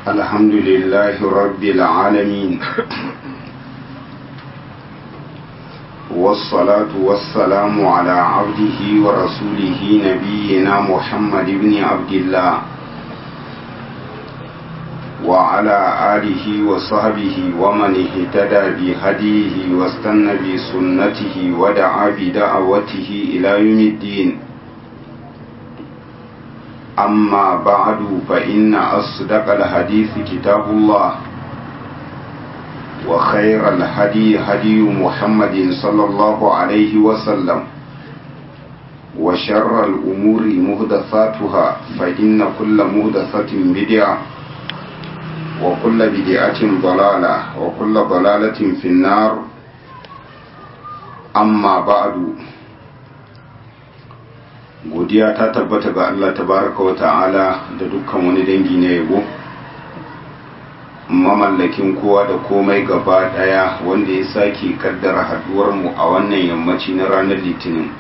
الحمد لله رب العالمين والصلاة والسلام على عبده ورسوله نبينا محمد بن عبد الله وعلى آله وصحبه ومن اهتدى بهديه واستنى بسنته ودعا بدعوته إلى يوم الدين أما بعد فإن أصدق الحديث كتاب الله وخير الهدي هدي محمد صلى الله عليه وسلم وشر الأمور مهدثاتها فإن كل مهدثة بدعة وكل بدعة ضلالة وكل ضلالة في النار أما بعد godiya ta tabbata ga Allah tabaraka wa ta'ala da dukkan wani dangi na yabo mamallakin kowa da komai gaba daya wanda ya sake kaddara haduwar mu a wannan yammaci na ranar litinin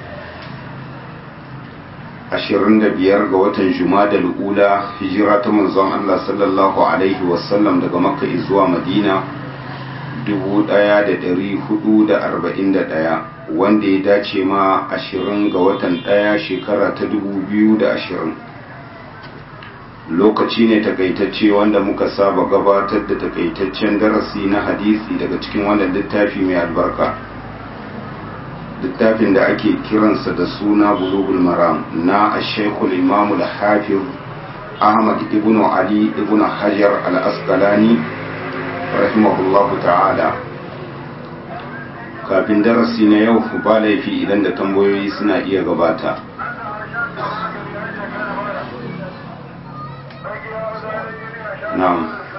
25 ga watan jumadal ula hijira ta manzon Allah sallallahu alaihi wasallam daga makka zuwa madina 1441 wanda ya dace ma 20 ga watan ɗaya shekara ta 2020 lokaci ne takaitacce wanda muka saba gabatar da takaitaccen darasi na hadisi daga cikin wannan littafi mai albarka littafin da ake kiransa da suna bulugul maram na ashekul imamul hafiz ahmad ibn ali ibn hajar al-asqalani rahimahullahu ta'ala kafin darasi na yau ba laifi idan da tambayoyi suna iya gabata na'am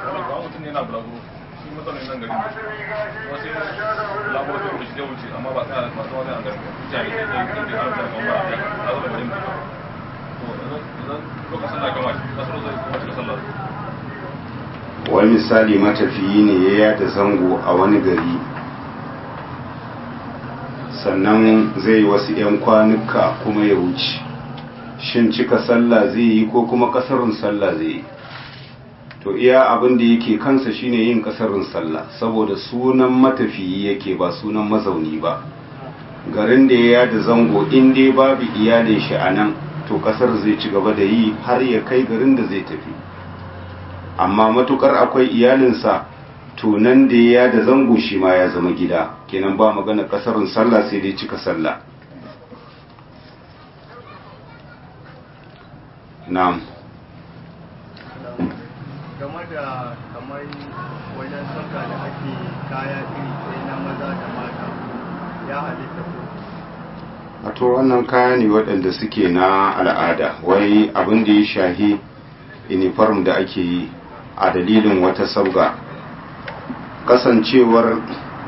wani misali matafiyi ne ya yada zango a wani gari sannan zai wasu 'yan kwanuka kuma ya wuce shin cika sallah zai yi ko kuma kasarun sallah zai yi to iya abin da yake kansa shine yin kasarun sallah saboda sunan matafiyi yake ba sunan mazauni ba garin da ya yada zango in dai babu iyalin shi a nan to kasar zai ci gaba da yi har ya kai garin da zai tafi amma matukar akwai iyalinsa to nan da ya da zango shi ma ya zama gida kenan ba magana kasarun sallah sai dai cika sallah na'am game da kamar wajen sauka da ake kaya iri ɗaya na maza da mata ya halitta ko wato wannan kaya ne waɗanda suke na al'ada wai abin da ya shahi uniform da ake yi a dalilin wata sabga kasancewar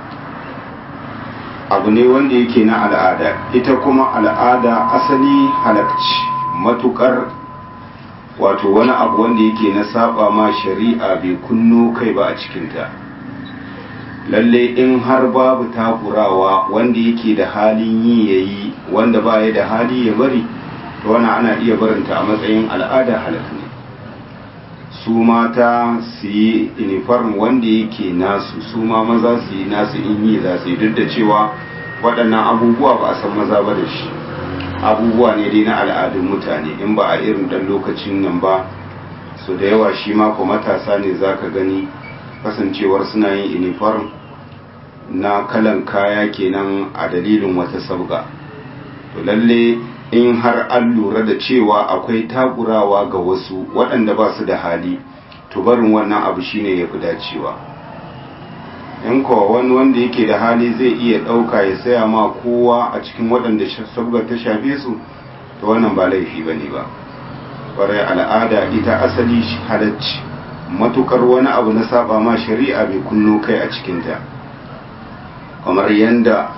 abu ne wanda yake na al'ada ita kuma al'ada asali halakci matukar wato wani abu wanda yake na saba ma shari'a bai kunno kai ba a cikinta lalle in har babu takurawa wanda yake da halin yi ya yi wanda ba ya da hali ya bari to wani ana iya barinta a matsayin al'ada halak ne su mata su yi uniform wanda yake nasu su ma maza su yi nasu in yi za su yi duk da cewa waɗannan abubuwa ba a san maza ba da shi abubuwa ne dai na al'adun mutane in ba a irin dan lokacin nan ba su da yawa shi mako matasa ne za ka gani kasancewar suna yin uniform na kalan kaya kenan a dalilin wata sabga to lalle in har an lura da cewa akwai takurawa ga wasu waɗanda ba su da hali to barin wannan abu shine ya fi dacewa in kowa wani wanda yake da hali zai iya ɗauka ya saya ma kowa a cikin waɗanda sabgar ta shafe su to wannan ba laifi ba ne ba ƙwarai al'ada ita asali halacci matukar wani abu na saba ma shari'a bai kunno kai a cikinta kamar yanda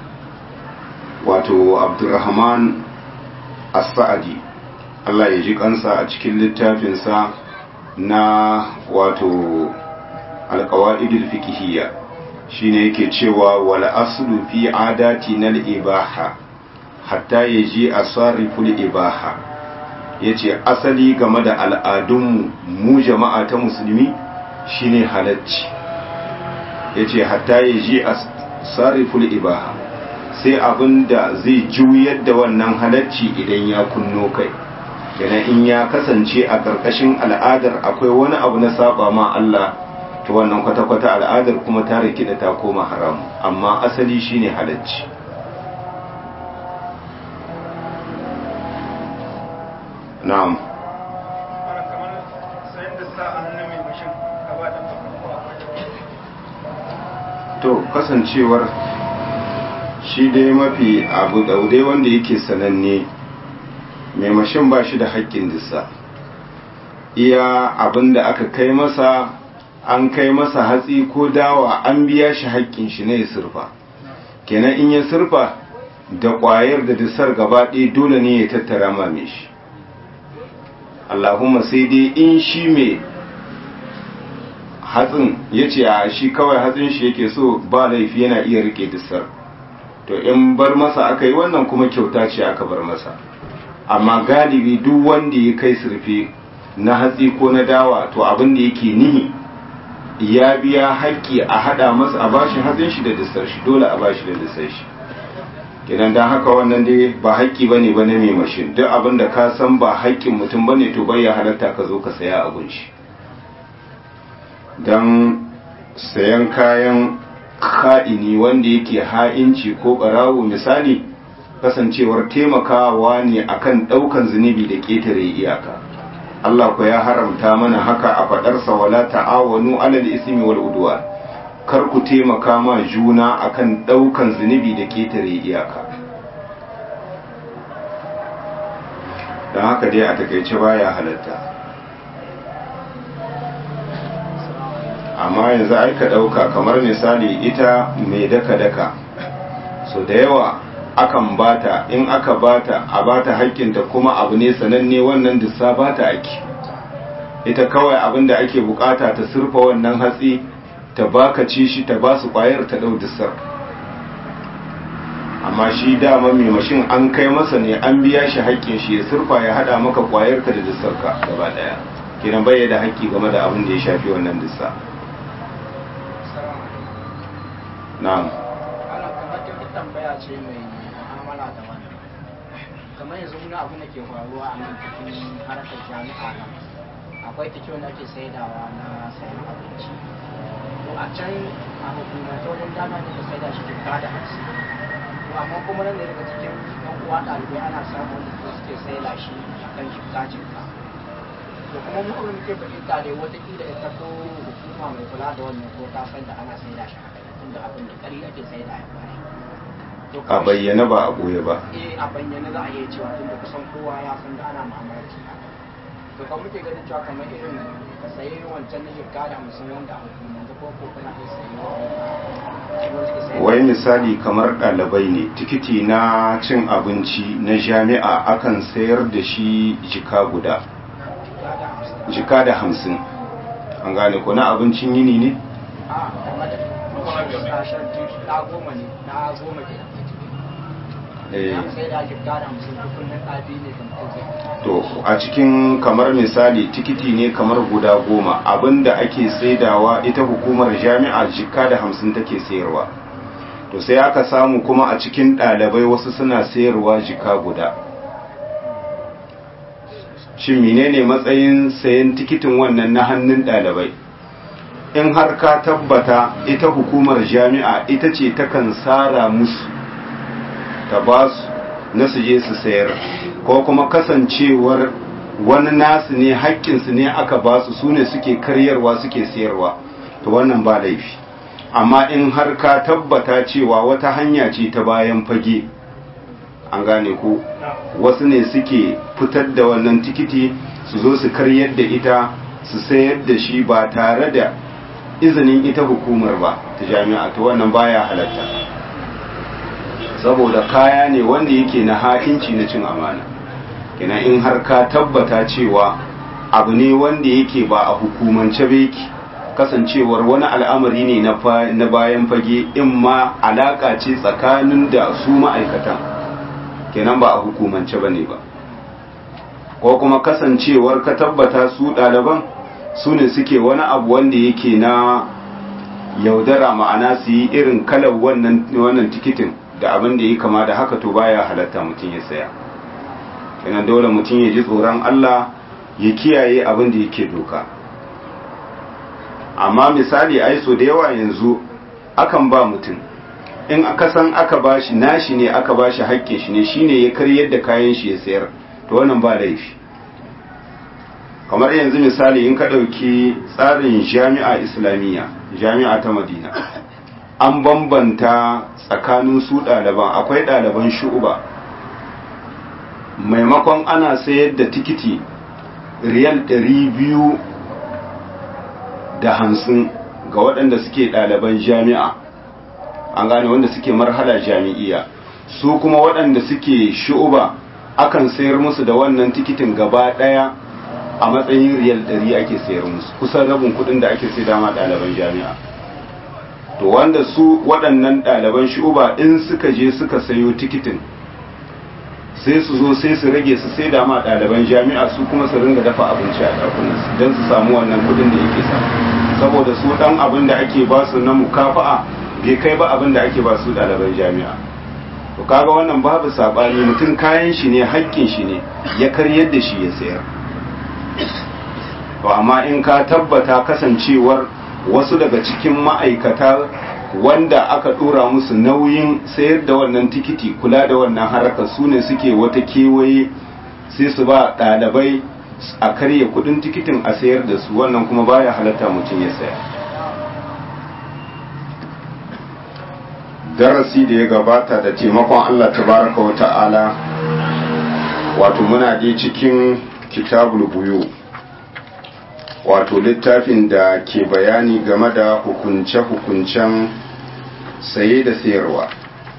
wato abdurrahman as-sa'adi Allah ya ji kansa a cikin littafinsa na wato alqawaidul fiqhiyya shine yake cewa wal aslu fi adati nal ibaha hatta yaji asariful ibaha ya ce asali game da al'adunmu mu jama'a ta musulmi shine halacci ya ce hatta ya ji a sarriful ibaha sai abin da zai juyar da wannan halacci idan ya kunno kai kenan in ya kasance a ƙarƙashin al'adar akwai wani abu na saba ma Allah ta wannan kwata-kwata al'adar kuma ta rikida ta koma haram amma asali shine halacci na'am to kasancewar shi dai mafi abu daudai wanda yake sananne mai mashin ba shi da haƙƙin dissa iya abin da aka kai masa an kai masa hatsi ko dawa an biya shi haƙƙin shi na ya surfa kenan in ya surfa da ƙwayar da dissar gaba ɗaya dole ne ya tattara mame shi Allahumma sai dai in shi mai hatsin ya ce a shi kawai hatsin shi yake so ba laifi yana iya rike dissar to in bar masa aka yi wannan kuma kyauta ce aka bar masa amma galibi duk wanda ya kai surfe na hatsi ko na dawa to abin da yake nihi ya biya haƙƙi a haɗa masa a bashi hatsin shi da dissar shi dole a bashi da dissar shi kenan dan haka wannan dai ba haƙƙi bane ba na mai mashin duk abin da ka san ba haƙƙin mutum bane to bai ya halatta ka zo ka saya abun shi dan sayan kayan ka'ini wanda yake ha'inci ko barawo misali kasancewar taimakawa ne akan ɗaukan zunubi da ƙetare iyaka Allah ku ya haramta mana haka a faɗarsa wala ta'awanu alal ismi wal udwan kar ku taimaka ma juna akan ɗaukan zunubi da ketare iyaka don haka dai a takaice baya halatta amma yanzu aika ɗauka kamar misali ita mai daka-daka so da yawa akan bata in aka bata a bata hakkinta kuma abu ne sananne wannan dissa bata ake ita kawai abin da ake bukata ta surfa wannan hatsi ta baka ci shi ta ba su kwayar ta dau dissar amma shi dama mai mashin an kai masa ne an biya shi haƙƙin shi ya surfa ya hada maka kwayar ka da dissar ka gaba daya kiran bai da haƙƙi game da abin da ya shafi wannan dissa na'am ana kamar ta tambaya ce mai mu'amala da wani kamar yanzu muna abin da ke faruwa a nan cikin harkar jami'a nan akwai take wanda ake saidawa na sayan abinci to a can a hukumar ta wajen dama ne ka saida shi jikka da hamsin to amma kuma nan da daga cikin yan uwa ɗalibai ana samun wanda su suke saida shi a kan jikka jikka to kuma mu abin muke fahimta dai watakila ita ko hukuma mai kula da wannan ko ta san da ana saida shi haka tunda abin da ƙari ake saida ya bari a bayyana ba a ɓoye ba eh a bayyana za a iya cewa tunda kusan kowa ya san da ana ma'amarci haka to kan muke ganin cewa kamar irin ka sayi wancan na shirka da hamsin wanda a hukumance ko ko kuna iya sayi wai misali kamar ɗalibai ne tikiti na cin abinci na jami'a akan sayar da shi jika guda jika da hamsin an gane ko na abincin yini ne? a kamar da sashen na goma ne na goma ke sai da jika da hamsin tukunin ɗabi ne kan to a cikin kamar misali tikiti ne kamar guda goma abinda ake saidawa ita hukumar jami'a jika da hamsin take sayarwa to sai aka samu kuma a cikin ɗalibai wasu suna sayarwa jika guda shin menene matsayin sayan tikitin wannan na hannun ɗalibai in har ka tabbata ita hukumar jami'a ita ce takan sara musu ta ba su na su je su sayar ko kuma kasancewar wani nasu ne haƙƙinsu ne aka ba su su ne suke karyarwa suke sayarwa to wannan ba laifi amma in har ka tabbata cewa wata hanya ce ta bayan fage an gane ko wasu ne suke fitar da wannan tikiti su zo su karyar da ita su sayar da shi ba tare da izinin ita hukumar ba ta jami'a to wannan baya halatta saboda kaya ne wanda yake na hakinci na cin amana kina in har ka tabbata cewa abu ne wanda yake ba a hukumance ba yake kasancewar wani al'amari ne na bayan fage in ma alaka ce tsakanin da su ma'aikatan kenan ba a hukumance ba ne ba ko kuma kasancewar ka tabbata su ɗaliban su ne suke wani abu wanda yake na yaudara ma'ana su yi irin kalar wannan wannan tikitin da abin da ya kama da haka to baya halatta mutum ya saya kenan dole mutum ya ji tsoron Allah ya kiyaye abin da yake doka amma misali ai so da yawa yanzu akan ba mutum in aka san aka bashi nashi ne aka bashi haƙƙin shi ne shine ya karyar da kayan shi ya sayar to wannan ba laifi kamar yanzu misali in ka ɗauki tsarin jami'a islamiyya jami'a ta madina an bambanta tsakanin su ɗaliban akwai ɗaliban shu'uba maimakon ana sayar da tikiti riyal ɗari biyu da hamsin ga waɗanda suke ɗaliban jami'a an gane wanda suke marhala jami'iya su kuma waɗanda suke shu'uba akan sayar musu da wannan tikitin gaba ɗaya a matsayin riyal ɗari ake sayar musu kusan rabin kuɗin da ake sai dama ɗaliban jami'a to wanda su waɗannan ɗaliban shu'uba in suka je suka sayo tikitin sai su zo sai su rage su sai dama ɗaliban jami'a su kuma su ringa dafa abinci a ɗakunansu don su samu wannan kuɗin da yake samu saboda su ɗan abin da ake ba su na mukafa'a bai kai ba abin da ake ba su ɗaliban jami'a to kaga wannan babu saɓani mutum kayan shi ne haƙƙin shi ne ya karyar da shi ya sayar to amma in ka tabbata kasancewar wasu daga cikin ma'aikata wanda aka dora musu nauyin sayar da wannan tikiti kula da wannan harkar su ne suke wata kewaye sai su ba ɗalibai a karya kudin tikitin a sayar da su wannan kuma baya halatta mutum ya saya darasi da ya gabata da taimakon Allah tabaraka wa ta'ala wato muna je cikin kitabul buyu wato littafin da ke bayani game da hukunce-hukuncen saye da sayarwa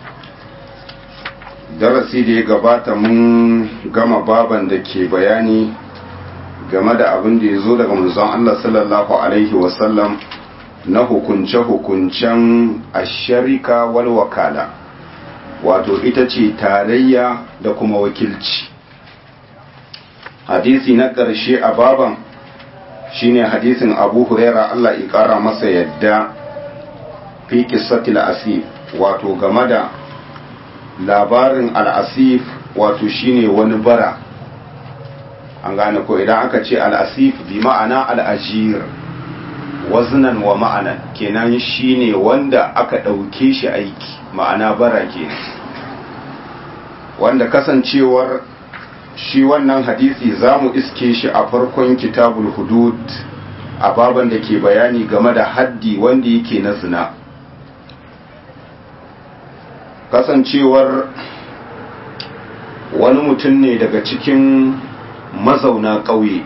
darasi da ya gabata mun gama baban da ke bayani game da abin da ya zo daga manzon Allah sallallahu Alaihi wasallam na hukunce-hukuncen asharika wal wakala wato ita ce tarayya da kuma wakilci hadisi na ƙarshe a baban shine hadisin abu huraira Allah ya ƙara masa yadda fi qissatil asif wato game da labarin al'asif wato shine wani bara an gane ko idan aka ce al'asif bi ma'ana al'ajir waznan wa ma'anan kenan shine wanda aka ɗauke shi aiki ma'ana bara kenan wanda kasancewar shi wannan hadisi za mu iske shi a farkon kitabul hudud a baban da ke bayani game da haddi wanda yake na zina kasancewar wani mutum ne daga cikin mazauna ƙauye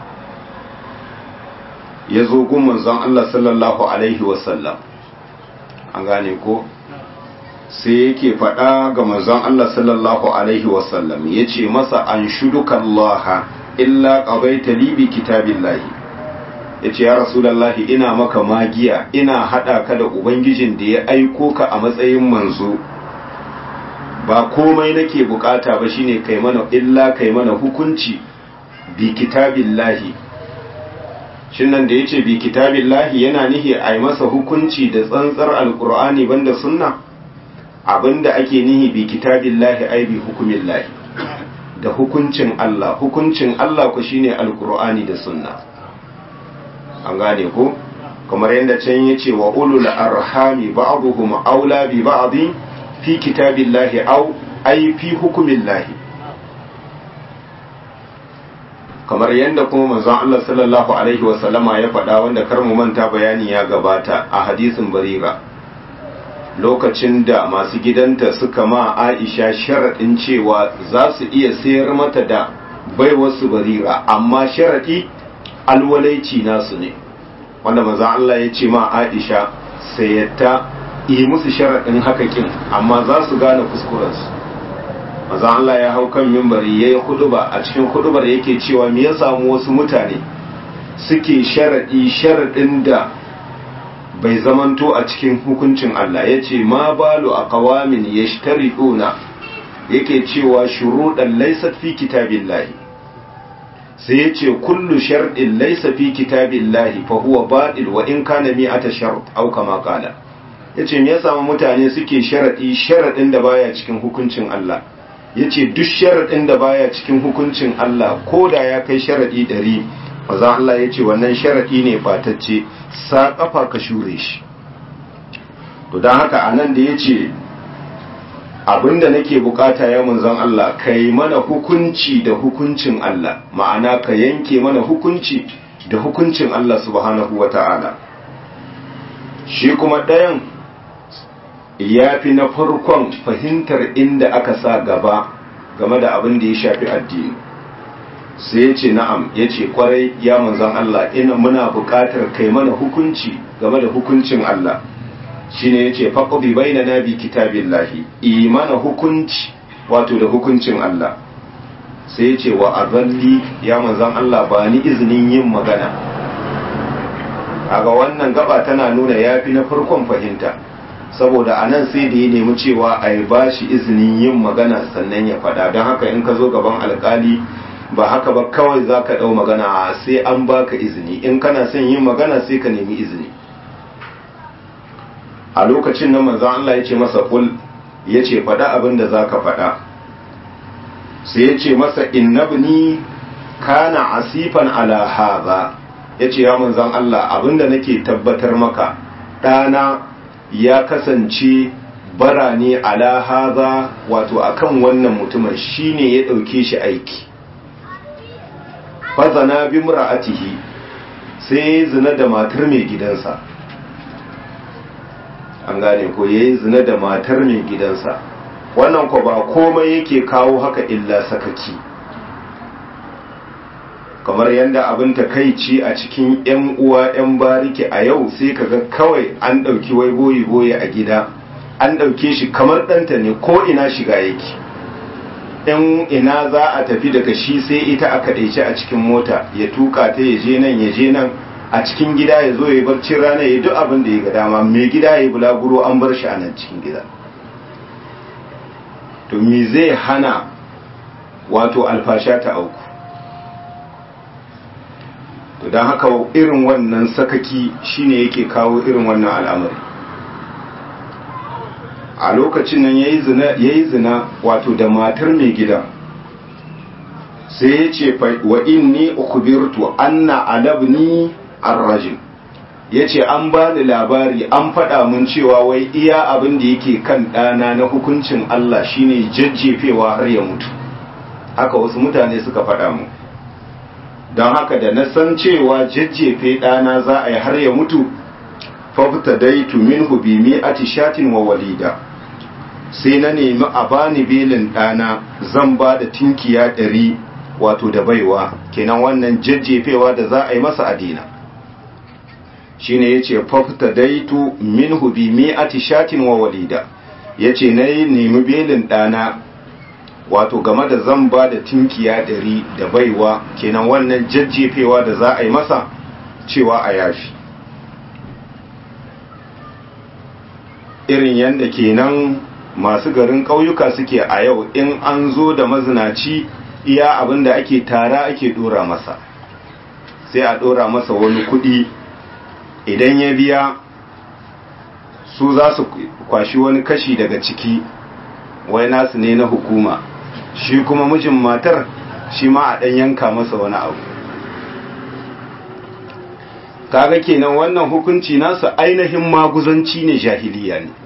ya zo gun zan Allah sallallahu Alaihi wasallam an gane ko sai yake faɗa ga manzon Allah sallallahu Alaihi wasallam ya ce masa an shuduka Allah illa ƙabaita libi kitabillahi ya ce ya rasulallahi ina maka magiya ina haɗa ka da Ubangijin da ya aiko ka a matsayin manzo ba komai nake bukata ba shine kai mana illa kai mana hukunci bi kitabillahi shin nan da yace bi kitabillahi yana nihi a yi masa hukunci da tsantsar alkur'ani banda sunna abinda ake nihi bi kitabillahi ai bi hukumillahi da hukuncin Allah hukuncin Allah ku shine alkur'ani da sunna an gane ko kamar yadda can yace wa ulul arhami ba'dhum aula bi ba'dhi fi kitabillahi au ai fi hukumillahi kamar yadda kuma manzon Allah sallallahu alaihi wasallama ya faɗa wanda kar mu manta bayani ya gabata a hadisin barira lokacin da masu gidanta suka ma Aisha sharaɗin cewa za su iya sayar mata da baiwarsu barira amma sharaɗi alwalaici nasu ne wanda manzon Allah ya ce ma Aisha sayatta yi musu sharaɗin haka kin amma za su gane kuskurensu maza Allah ya hau kan mimbari ya yi huduba a cikin hudubar yake cewa me ya samu wasu mutane suke sharaɗi sharaɗin da bai zamanto a cikin hukuncin Allah ya ce ma balu a kawamin ya yake cewa shuruɗan laisat fi kitabillahi sai ya ce kullu sharɗin laisa fi kitabillahi fa huwa baɗil wa in kana mi'ata shart au kama qala yace me yasa mutane suke sharadi sharadin da baya cikin hukuncin Allah yace duk sharadin da baya cikin hukuncin Allah koda ya kai sharadi 100 manzo Allah yace wannan sharadi ne batacce sa kafa ka shure shi to dan haka anan da yace abinda nake bukata ya manzon Allah kai mana hukunci da hukuncin Allah ma'ana ka yanke mana hukunci da hukuncin Allah subhanahu wata'ala shi kuma ɗayan ya fi na farkon fahimtar inda aka sa gaba game da abin da ya shafi addini sai ya ce na'am ya ce kwarai ya manzon Allah ina muna bukatar kai mana hukunci game da hukuncin Allah shine yace faqdi bainana bi kitabillahi imana hukunci wato da hukuncin Allah sai yace wa azalli ya manzon Allah ba ni izinin yin magana kaga wannan gaba tana nuna yafi na farkon fahimta saboda anan sai da ya nemi cewa a yi bashi izinin yin magana sannan ya fada don haka in ka zo gaban alkali ba haka ba kawai za ka ɗau magana sai an baka izini in kana son yin magana sai ka nemi izini a lokacin nan manzon Allah ya ce masa kul ya ce faɗa abin da za ka faɗa sai ya ce masa innabni kana asifan ala haza ya ce ya manzon Allah abin da nake tabbatar maka ɗana ya kasance bara ne ala haza wato akan wannan mutumin shine ya ɗauke shi aiki fazana bi mura'atihi sai zina da matar mai gidansa an gane ko yayi zina da matar mai gidansa wannan ko ba komai yake kawo haka illa sakaki kamar yadda abin takaici a cikin yan uwa yan bariki a yau sai kaga kawai an ɗauki wai boyi boyi a gida an ɗauke shi kamar ɗanta ne ko ina shiga yake in ina za a tafi daga shi sai ita aka ɗaice a cikin mota ya tuka ta ya je nan ya je nan a cikin gida ya zo ya barcin rana ya duk abin da ya ga dama mai gida ya bulaguro an bar shi a nan cikin gida to me zai hana wato alfasha ta auku to don haka irin wannan sakaki shine yake kawo irin wannan al'amari a lokacin nan ya yi zina wato da matar mai gida sai ya ce wa inni ukubirtu anna alabni arrajim ya ce an ba ni labari an faɗa mun cewa wai iya abin da yake kan ɗana na hukuncin Allah shine jajjefewa har ya mutu haka wasu mutane suka faɗa mu don haka da na san cewa jajjefe ɗana za a yi har ya mutu fafta daitu minhu bi mi'ati shatin wa walida sai na nemi a bani belin ɗana zan ba da tinkiya ɗari wato da baiwa kenan wannan jajjefewa da za a yi masa adina shine yace fafta daitu minhu bi mi'ati shatin wa walida yace na yi nemi belin ɗana wato game da zan ba da tinkiya ɗari da baiwa kenan wannan jajjefewa da za a yi masa cewa a yafi irin yadda kenan masu garin ƙauyuka suke a yau in an zo da mazinaci iya abin da ake tara ake dora masa sai a dora masa wani kuɗi idan ya biya su za su kwashi wani kashi daga ciki wai nasu ne na hukuma shi kuma mijin matar shi ma a ɗan yanka masa wani abu kaga kenan wannan hukunci nasu ainihin maguzanci ne jahiliya ne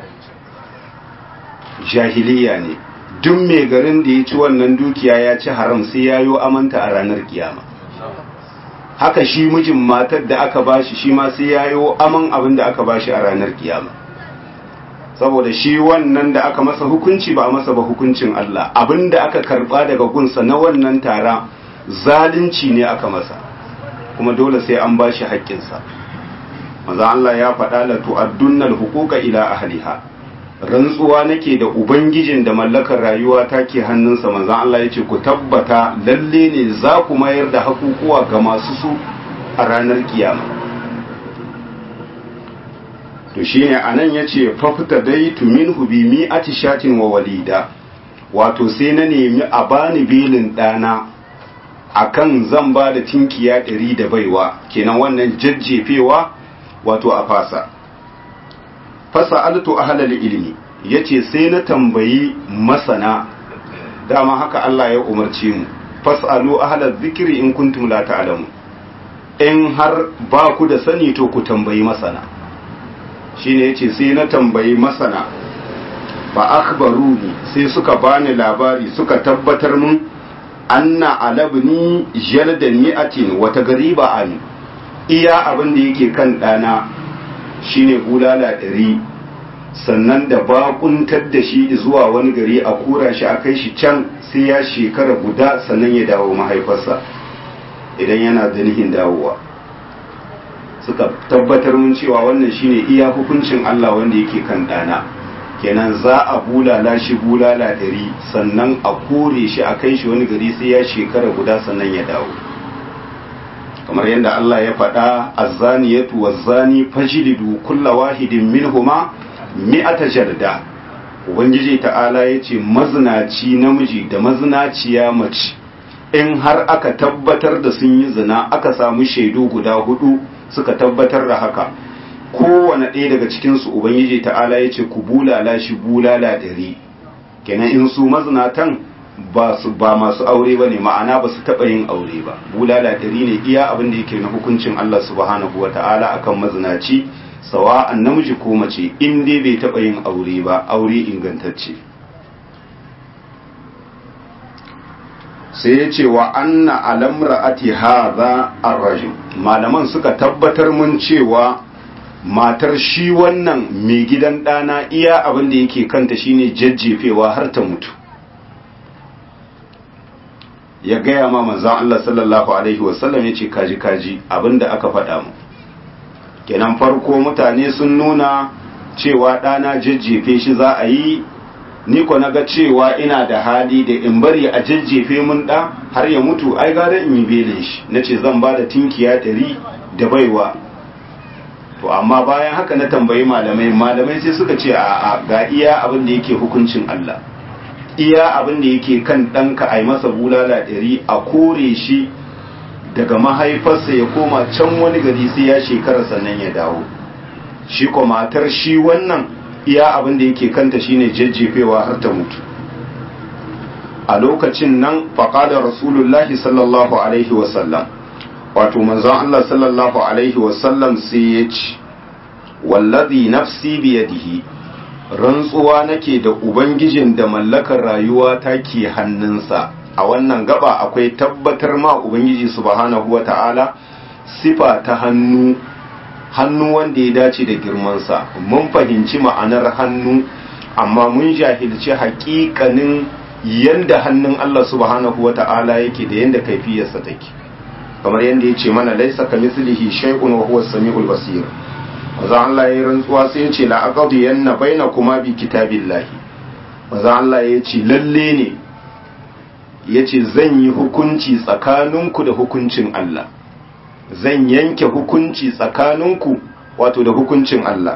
jahiliya ne duk mai garin da ya ci wannan dukiya ya ci haram sai ya yi amanta a ranar kiyama haka shi mijin matar da aka bashi shi ma sai ya yi aman abin da aka bashi a ranar kiyama saboda shi wannan da aka masa hukunci ba a masa ba hukuncin Allah abin da aka karba daga gunsa na wannan tara zalunci ne aka masa kuma dole sai an bashi haƙƙinsa maza Allah ya faɗa la tu'addunnal huquqa ila ahliha rantsuwa nake da ubangijin da mallakar rayuwa take hannunsa manzan Allah ya ce ku tabbata lalle ne za ku mayar da hakukuwa ga masu su a ranar kiyama to shine anan ya ce fafta dai tumin hubi mi shatin wa walida wato sai na nemi a bani belin ɗana akan zan ba da tinkiya ɗari da baiwa kenan wannan jajjefewa wato a fasa fasa altu ahlal ilmi yace sai na tambayi masana dama haka Allah ya umarce mu fasalu ahlal zikri in kuntum la ta'lamu in har ba ku da sani to ku tambayi masana shine yace sai na tambayi masana ba akhbaruni sai suka bani labari suka tabbatar mun anna alabni jalda ni'atin wata gariba an iya abin da yake kan dana shine bulala ɗari sannan da bakuntar da shi zuwa wani gari a kura shi a kai shi can sai ya shekara guda sannan ya dawo mahaifarsa idan yana da nihin dawowa suka tabbatar mun cewa wannan shine iya hukuncin Allah wanda yake kan dana kenan za a bulala shi bulala ɗari sannan a kore shi a kai shi wani gari sai ya shekara guda sannan ya dawo kamar yadda Allah ya faɗa azzaniyatu wazzani fajlidu kulla wahidin minhuma mi'ata jarda ubangiji ta'ala ya ce mazinaci namiji da mazinaciya mace in har aka tabbatar da sun yi zina aka samu shaidu guda hudu suka tabbatar da haka kowane ɗaya daga cikinsu ubangiji ta'ala ya ce ku bulala shi bulala ɗari kenan in su mazinatan ba su ba masu aure ba ne ma'ana ba su taɓa yin aure ba bulala ɗari ne iya abin da yake na hukuncin Allah subhanahu wa ta'ala akan mazinaci sawa'an namiji ko mace in dai bai taɓa yin aure ba aure ingantacce sai ya ce wa anna alamra ati hadha arrajim malaman suka tabbatar mun cewa matar shi wannan mai gidan ɗana iya abin da yake kanta shine jajjefewa har ta mutu ya gaya ma manzan Allah sallallahu alaihi wasallam ya ce kaji kaji abin da aka faɗa mu kenan farko mutane sun nuna cewa ɗana jajjefe shi za a yi ni ko na ga cewa ina da hali da in bari a jajjefe mun ɗa har ya mutu ai gara in yi belin shi na ce zan ba da tinkiya ɗari da baiwa to amma bayan haka na tambayi malamai malamai sai suka ce a ga iya abin da yake hukuncin Allah iya abin da yake kan ɗanka a yi masa bulala ɗari a kore shi daga mahaifarsa ya koma can wani gari sai ya shekara sannan ya dawo shi ko matar shi wannan iya abin da yake kanta shine jajjefewa har ta mutu a lokacin nan faƙada rasulullahi sallallahu alaihi wasallam wato manzon Allah sallallahu alaihi wasallam sai ya ce wallazi nafsi biyadihi rantsuwa nake da ubangijin da mallakar rayuwa ta ke hannunsa a wannan gaba akwai tabbatar ma ubangiji subhanahu wata'ala sifa ta hannu hannu wanda ya dace da girmansa mun fahimci ma'anar hannu amma mun jahilci haƙiƙanin yanda hannun Allah subhanahu wata'ala yake da yanda kaifiyarsa take kamar yadda ya ce mana laisa ka mislihi shay'un wa huwa samiul basir maza Allah ya rantsuwa sai ya ce la aqdi yanna bainakuma bi kitabillahi maza Allah ya ce lalle ne ya ce zan yi hukunci tsakaninku da hukuncin Allah zan yanke hukunci tsakaninku wato da hukuncin Allah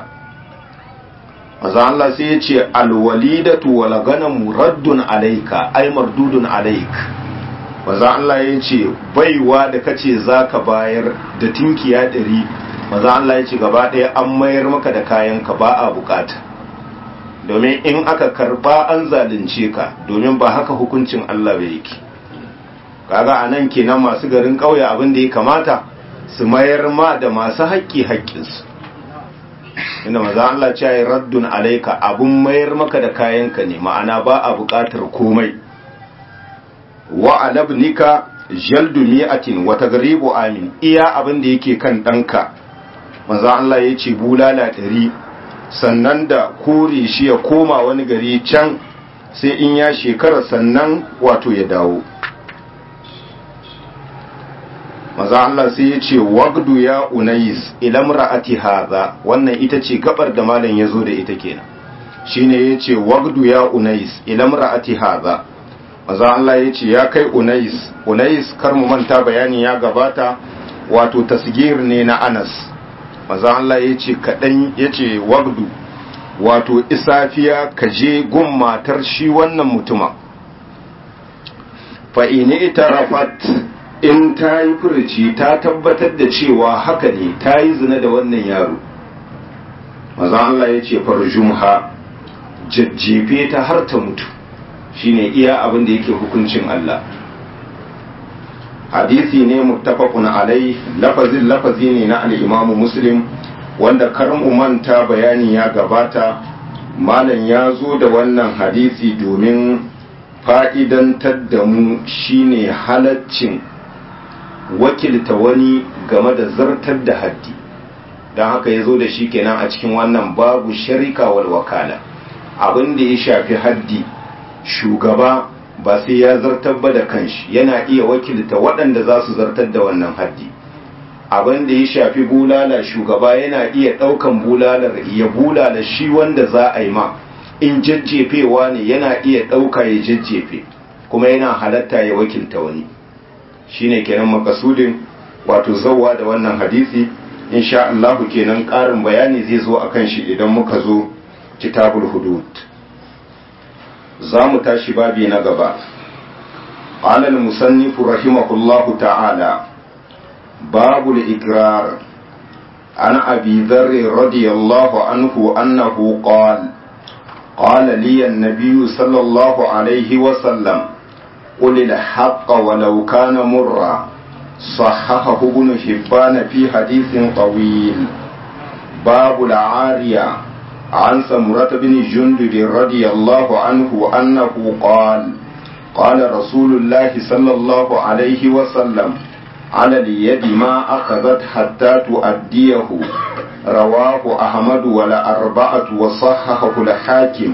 maza Allah sai ya ce alwalidatu wal ganamu raddun alayka ay mardudun alayk maza Allah ya ce baiwa da kace zaka bayar da tinkiya ɗari maza Allah ya ce gaba ɗaya an mayar maka da kayanka ba a bukata domin in aka karba an zalunce ka domin ba haka hukuncin Allah bai yake kaga anan kenan masu garin ƙauye abin da ya kamata su mayar ma da masu haƙƙi haƙƙinsu inda maza Allah ce ya raddun alaika abun mayar maka da kayanka ne ma'ana ba a buƙatar komai wa alabnika jaldu mi'atin wa tagribu amin iya abin da yake kan ɗanka maza Allah ya ce bulala ɗari sannan da kore shi ya koma wani gari can sai in ya shekara sannan wato ya dawo maza Allah sai ya ce wagdu ya unais ilam ra'ati hadha wannan ita ce gabar da malam ya zo da ita kenan shine ya ce wagdu ya unais ilam ra'ati hadha maza Allah ya ce ya kai unais unais kar mu manta bayani ya gabata wato tasgir ne na Anas maza Allah ya ce kaɗan ya ce wagdu wato isafiya ka je gun matar shi wannan mutuma fa'ini ita rafat in ta yi furuci ta tabbatar da cewa haka ne ta yi zina da wannan yaro maza Allah ya ce farjumha jajjefe ta har ta mutu shine iya abin da yake hukuncin Allah hadisi ne muttafaqun alai lafazin lafazi ne na al-Imam Muslim wanda karin manta bayani ya gabata malam ya zo da wannan hadisi domin fa'idantar da mu shine halaccin wakilta wani game da zartar da haddi don haka ya zo da shi kenan a cikin wannan babu sharika wal wakala abin da ya shafi haddi shugaba ba sai ya zartar ba da kanshi yana iya wakilta waɗanda za su zartar da wannan haddi abin da ya shafi bulala shugaba yana iya ɗaukan bulalar ya bulala shi wanda za a yi ma in jajjefewa ne yana iya ɗauka ya jajjefe kuma yana halatta ya wakilta wani shine kenan makasudin wato zauwa da wannan hadisi insha Allahu kenan ƙarin bayani zai zo akan shi idan muka zo kitabul hudud za mu tashi babi na gaba alal musannifu rahimahullahu ta'ala babul ikrar an abi dharr radiyallahu anhu annahu qala قال لي النبي صلى الله عليه وسلم قل الحق ولو كان مرا صححه ابن حبان في حديث طويل باب العارية عن سمرة بن جندب رضي الله عنه أنه قال قال رسول الله صلى الله عليه وسلم على اليد ما أخذت حتى تؤديه رواه أحمد ولا أربعة وصححه الحاكم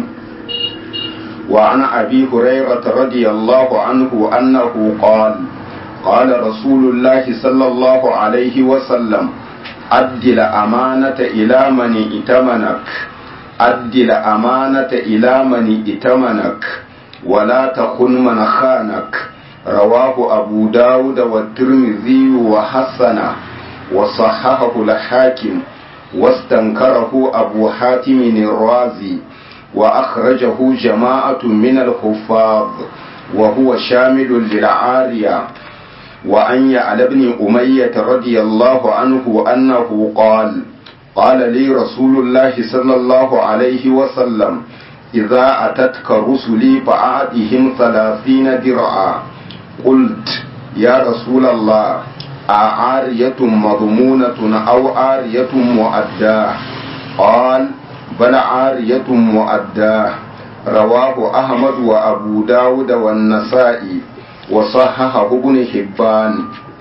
وعن أبي هريرة رضي الله عنه أنه قال قال رسول الله صلى الله عليه وسلم أد الأمانة إلى من ائتمنك أد الأمانة إلى من ائتمنك ولا تخن من خانك رواه أبو داود والترمذي وحسنه وصححه الحاكم واستنكره أبو حاتم الرازي وأخرجه جماعة من الحفاظ وهو شامل للعارية وأن يعلى بن أمية رضي الله عنه أنه قال قال لي رسول الله صلى الله عليه وسلم إذا أتتك رسلي فأعطهم ثلاثين درعا قلت يا رسول الله أعارية مضمونة أو عارية مؤداة قال بل عارية مؤداة رواه أحمد وأبو داود والنسائي وصححه ابن حبان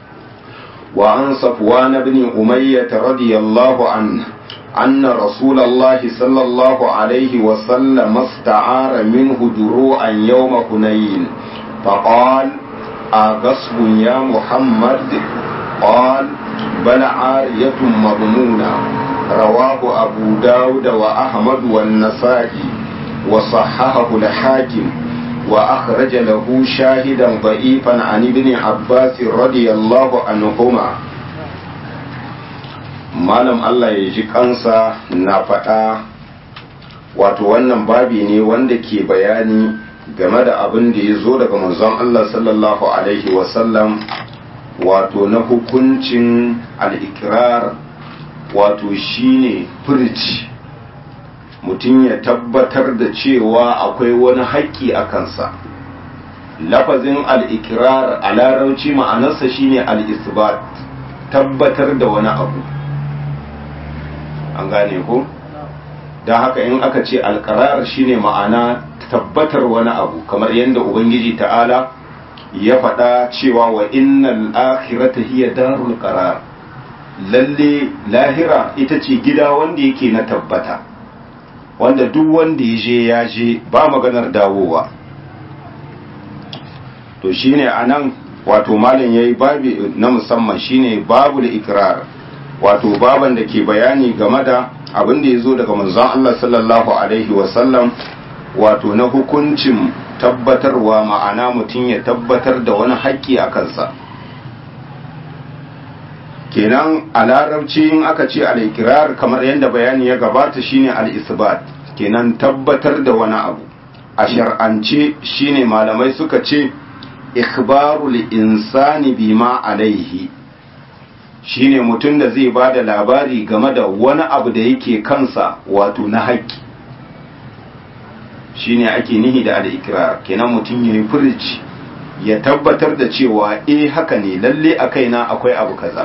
وعن صفوان بن أمية رضي الله عنه أن رسول الله صلى الله عليه وسلم استعار منه دروعا يوم حنين فقال أغصب يا محمد قال بل عارية مضمونة رواه أبو داود وأحمد والنسائي وصححه الحاكم وأخرج له شاهدا ضعيفا عن ابن عباس رضي الله عنهما malam Allah ya ji kansa na faɗa wato wannan babi ne wanda ke bayani game da abin da ya zo daga manzon Allah sallallahu alaihi wasallam wato na hukuncin al'ikirar wato shine furci mutum ya tabbatar da cewa akwai wani haƙƙi a kansa lafazin al'ikirar a larauci ma'anarsa shine al'isbat tabbatar da wani abu an gane ko don haka in aka ce alƙarar shine ma'ana tabbatar wani abu kamar yadda ubangiji ta'ala ya faɗa cewa wa innal akhirata hiya darul qarar lalle lahira ita ce gida wanda yake na tabbata wanda duk wanda ya je ya je ba maganar dawowa to shine anan wato malam yayi babi na musamman shine babul ikrar wato baban da ke bayani game da abin da ya zo daga manzon Allah sallallahu alaihi wasallam wato na hukuncin tabbatarwa ma'ana mutum ya tabbatar da wani haƙƙi a kansa kenan a larabci in aka ce al'ikirar kamar yadda bayani ya gabata shine al'isbat kenan tabbatar da wani abu a shar'ance shine malamai suka ce ikhbarul insani bima alaihi shine mutum da zai ba da labari game da wani abu da yake kansa wato na haƙƙi shine ake nihi da al'ikrar kenan mutum ya yi furici ya tabbatar da cewa eh haka ne lalle a kaina akwai abu kaza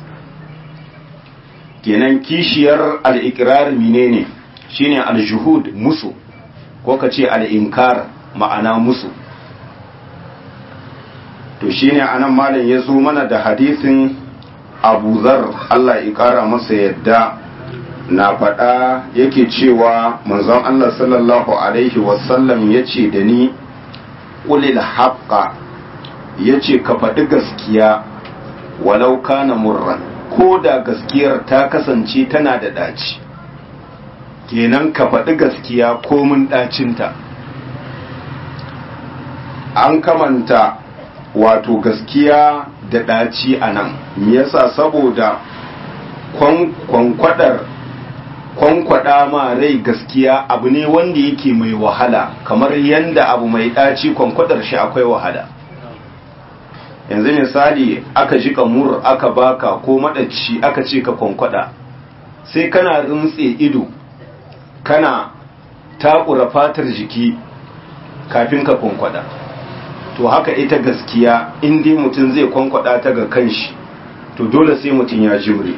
kenan kishiyar al'ikrar menene shine al-juhud musu ko ka ce al'inkar ma'ana musu to shine anan malam ya zo mana da hadisin abu zar Allah ya kara masa yadda na faɗa yake cewa manzon Allah sallallahu alaihi wasallam ya ce da ni ƙulil haƙƙa ya ce ka faɗi gaskiya walau kana murran ko da gaskiyar ta kasance tana da ɗaci kenan ka faɗi gaskiya komin ɗacinta an kamanta wato gaskiya da ɗaci a nan yasa saboda kwankwadar kwankwada ma rai gaskiya abu ne wanda yake mai wahala kamar yanda abu mai ɗaci kwankwadar shi akwai wahala yanzu misali aka ji mur aka baka ko maɗaci aka ce ka kwankwada sai kana rintse ido kana takura fatar jiki kafin ka kwankwada to haka ita gaskiya in dai mutum zai kwankwada ta ga kanshi to dole sai mutum ya jure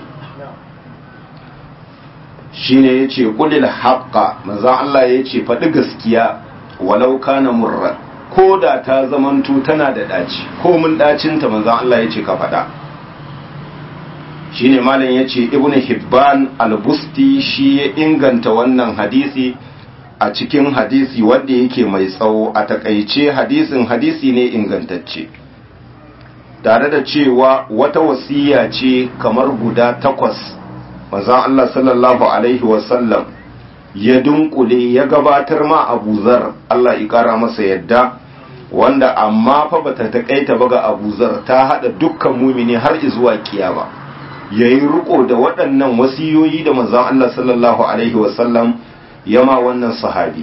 shine yace qulil haqqa manzon Allah yace faɗi gaskiya walau kana murra ko da ta zamanto tana da daci ko mun dacin ta manzon Allah yace ka faɗa shine malam yace ibnu hibban al-busti shi ya inganta wannan hadisi a cikin hadisi wanda yake mai tsawo a takaice hadisin hadisi ne ingantacce tare da cewa wata wasiya ce kamar guda takwas manzon Allah sallallahu alaihi wasallam ya dunkule ya gabatar ma Abu Zar Allah ya kara masa yadda wanda amma fa bata takaita ba ga Abu Zar ta hada dukkan mumini har zuwa kiyama yayi riko da waɗannan wasiyoyi da manzon Allah sallallahu alaihi wasallam yama wannan sahabi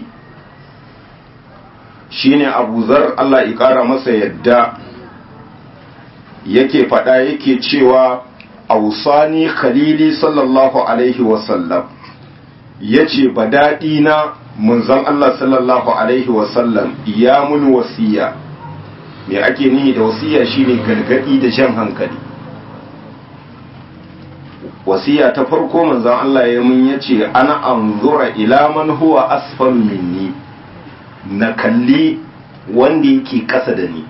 shine Abu Zar Allah ya kara masa yadda yake faɗa yake cewa ausani khalili sallallahu alaihi wasallam ya ce ba daɗi na munzan Allah sallallahu alaihi wasallam ya mun wasiya me ake nihi da wasiya shine gargaɗi da jan hankali wasiya ta farko manzan Allah ya mun ya ce ana anzura ila man huwa asfal minni na kalli wanda yake ƙasa da ni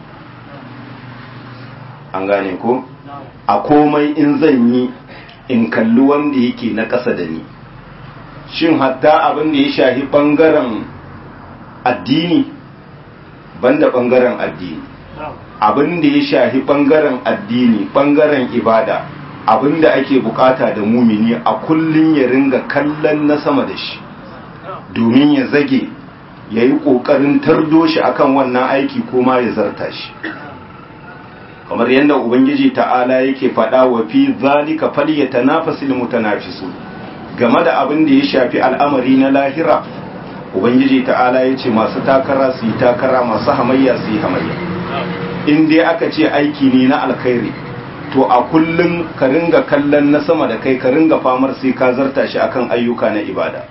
an gane ko? a komai in zan yi in kalli wanda yake na ƙasa da ni shin hatta abin da ya shahi ɓangaren addini banda ɓangaren addini abin da ya shahi ɓangaren addini ɓangaren ibada abin da ake bukata da mumini a kullum ya ringa kallon na sama da shi domin ya zage ya yi ƙoƙarin tardo shi akan wannan aiki ko ma ya zarta shi kamar yadda ubangiji ta'ala yake faɗa wa fi zalika falyatanafasil mutanafisun game da abin da ya shafi al'amari na lahira ubangiji ta'ala ya ce masu takara su yi takara masu hamayya su yi hamayya in dai aka ce aiki ne na alkhairi to a kullum ka ringa kallon na sama da kai ka ringa famar sai ka zarta shi akan ayyuka na ibada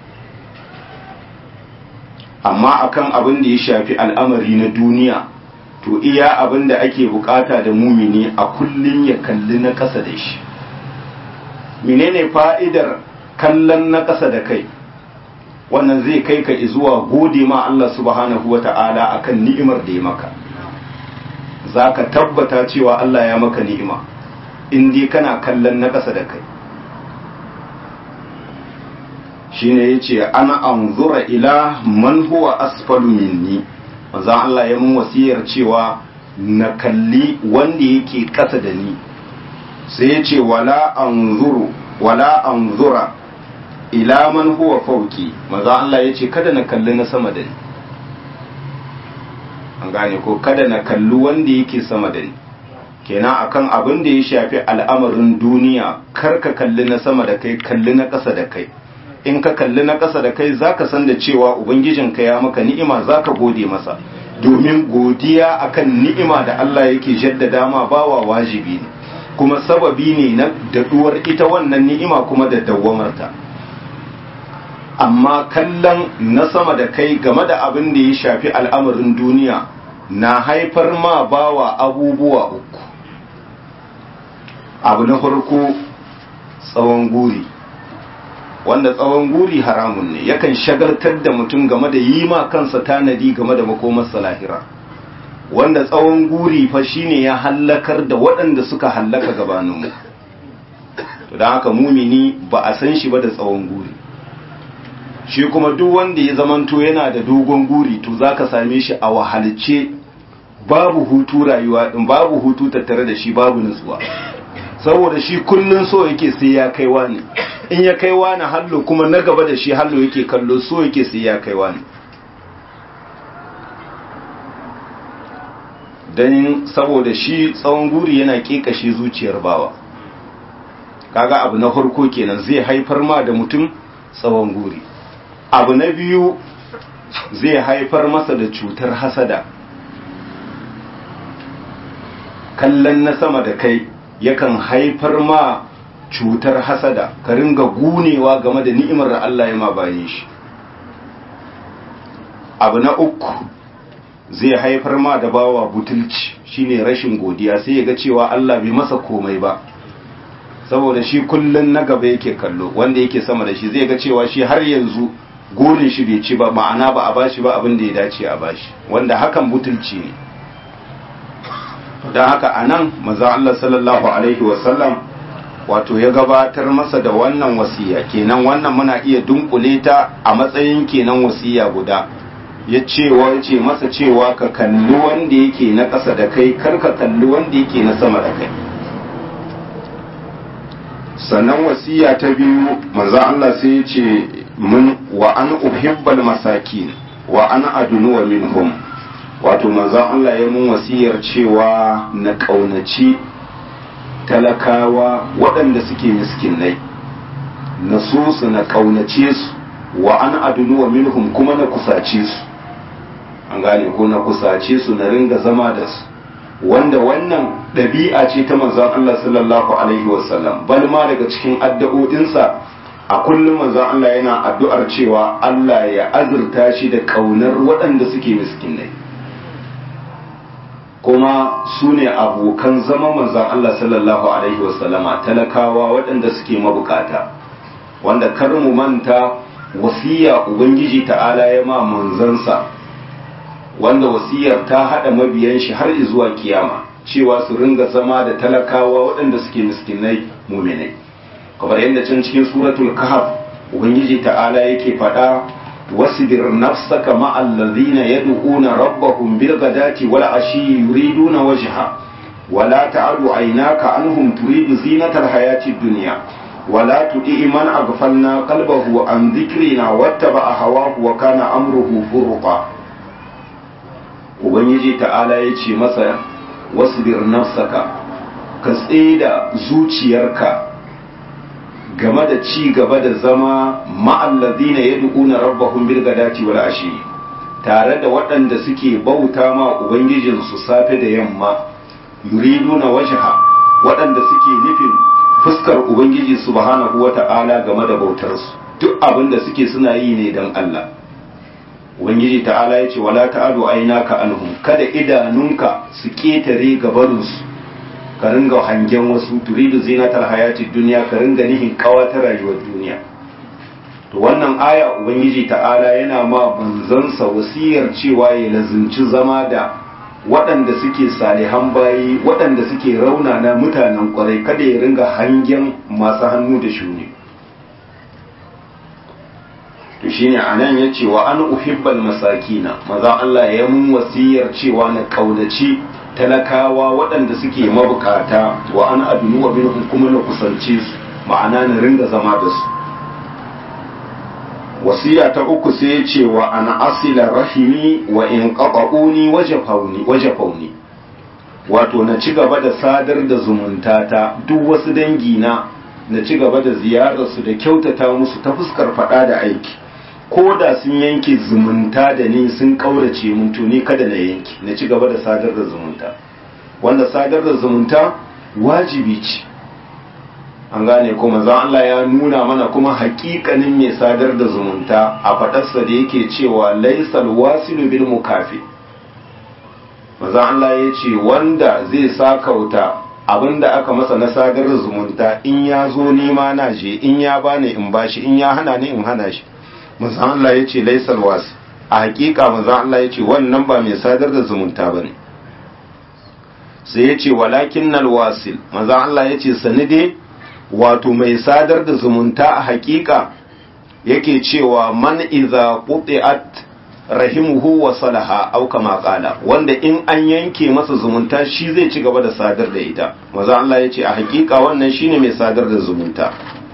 amma akan abin da ya shafi al'amari na duniya to iya abin da ake bukata da mumini a kullum ya kalli na ƙasa da shi menene fa'idar kallon na ƙasa da kai wannan zai kai ka zuwa gode ma Allah subhanahu wa ta'ala akan ni'imar da ya maka za ka tabbata cewa Allah ya maka ni'ima in dai kana kallon na ƙasa da kai shine yace ana anzura ila man huwa asfalu minni manzon Allah ya mun wasiyar cewa na kalli wanda yake kasa da ni sai ya ce wala anzuru wala anzura ila man huwa fauki manzon Allah ya ce kada na kalli na sama da ni an gane ko kada na kalli wanda yake sama da ni kenan akan abin da ya shafi al'amarin duniya kar ka kalli na sama da kai kalli na ƙasa da kai in ka kalli na ƙasa da kai zaka san da cewa ubangijinka ya maka ni'ima zaka gode masa domin godiya akan ni'ima da Allah yake jaddada ma bawa wajibi ne kuma sababi ne na daɗuwar ita wannan ni'ima kuma da dawwamarta amma kallon na sama da kai game da abin da ya shafi al'amarin duniya na haifar ma bawa abubuwa uku abu na farko tsawon guri wanda tsawon guri haramun ne yakan shagaltar da mutum game da yi ma kansa tanadi game da makomarsa lahira wanda tsawon guri fa shine ya hallakar da waɗanda suka hallaka gabaninmu to don haka mumini ba a san shi ba da tsawon guri shi kuma duk wanda ya zamanto yana da dogon guri to zaka same shi a wahalce babu hutu rayuwa din babu hutu tattare da shi babu nutsuwa saboda shi kullun so yake sai ya kai wani in ya kai wani hallo kuma na gaba da shi hallo yake kallo so yake sai ya kai wani dan saboda shi tsawon guri yana kekashe zuciyar bawa kaga abu na farko kenan zai haifar ma da mutum tsawon guri abu na biyu zai haifar masa da cutar hasada kallon na sama da kai yakan haifar ma cutar hasada ka ringa gunewa game da ni'imar da Allah ya ma bayan shi abu na uku zai haifar ma da bawa butulci shine rashin godiya sai ya ga cewa Allah bai masa komai ba saboda shi kullun na gaba yake kallo wanda yake sama da shi zai ga cewa shi har yanzu gurin shi bai ci ba ma'ana ba a bashi ba abin da ya dace a bashi wanda hakan butulci ne don haka a nan maza Allah sallallahu alaihi wasallam wato ya gabatar masa da wannan wasiya kenan wannan muna iya dunkule ta a matsayin kenan wasiya guda ya cewa ya ce masa cewa ka kalli wanda yake na ƙasa da kai kar ka kalli wanda yake na sama da kai sannan wasiya ta biyu manzo Allah sai ya ce mun wa an uhibbal masakin wa an adunuwa minhum wato manzo Allah ya mun wasiyar cewa na kaunaci talakawa waɗanda suke miskinai na so su na kaunace su wa an adunuwa minhum kuma na kusace su an gane ko na kusace su na ringa zama da su wanda wannan ɗabi'a ce ta manzon Allah sallallahu alaihi wasallam bal ma daga cikin addu'o'insa a kullum manzon Allah yana addu'ar cewa Allah ya azurta shi da kaunar waɗanda suke miskinai kuma su ne abokan zama manzon Allah sallallahu alaihi wasallama talakawa waɗanda suke mabukata wanda kar mu manta wasiya ubangiji ta'ala ya ma manzansa wanda wasiyar ta haɗa mabiyan shi har zuwa kiyama cewa su ringa zama da talakawa waɗanda suke miskinai muminai kamar yadda can cikin suratul kahf ubangiji ta'ala yake faɗa wasbir nafsaka ma'al ladhina yad'una rabbahum bil ghadati wal ashi yuriduna wajha wala ta'adu aynaka anhum turidu zinatal hayatid dunya ولا تطيع من أغفلنا قلبه عن ذكرنا واتبع هواه وكان أمره فرطا ubangiji ta'ala ya ce masa wasbir nafsaka ka tsida zuciyarka game da ci gaba da zama ma'allazina yad'una rabbahum bil gadati wal ashi tare da waɗanda suke bauta ma ubangijinsu safe da yamma yuriduna wajha waɗanda suke nufin fuskar ubangiji subhanahu wata'ala game da bautarsu duk abin da suke suna yi ne don Allah ubangiji ta'ala ya ce wala ta'adu ainaka anhum kada idanunka su ketare gabarinsu ka ringa hangen wasu turidu zinatar hayati duniya ka ringa nihin kawa ta rayuwar duniya to wannan aya ubangiji ta'ala yana ma banzansa wasiyar cewa ya lazimci zama da waɗanda suke salihan bayi waɗanda suke raunana mutanen kwarai kada ya ringa hangen masu hannu da shuni to shine anan ya ce wa an uhibbal masakina maza Allah ya mun wasiyar cewa na kaunaci talakawa waɗanda suke mabukata wa an adunu wa minhum kuma na kusance su ma'ana na ringa zama da su wasiya ta uku sai ya ce wa an asila rahimi wa in qaquni wajafawni wajafawni wato na ci gaba da sadar da zumunta ta duk wasu dangi na na ci gaba da ziyarar su da kyautata musu ta fuskar fada da aiki ko da sun yanke zumunta da ni sun kaurace mun to ni kada na yanke na ci gaba da sadar da zumunta wanda sadar da zumunta wajibi ce an gane kuma zan Allah ya nuna mana kuma hakikanin mai sadar da zumunta a faɗarsa da yake cewa laisal wasilu bil mukafi manzon Allah ya ce wanda zai sakauta abinda aka masa na sadar da zumunta in ya zo nema na je in ya bani in bashi in ya hana ni in hana shi manzon Allah ya ce laisal wasi a hakika manzon Allah ya ce wannan ba mai sadar da zumunta bane sai ya ce walakin nal wasil manzon Allah ya ce sani dai wato mai sadar da zumunta a hakika yake cewa man iza quti'at rahimuhu wa salaha au kama qala wanda in an yanke masa zumunta shi zai ci gaba da sadar da ita maza Allah ya ce a hakika wannan shine mai sadar da zumunta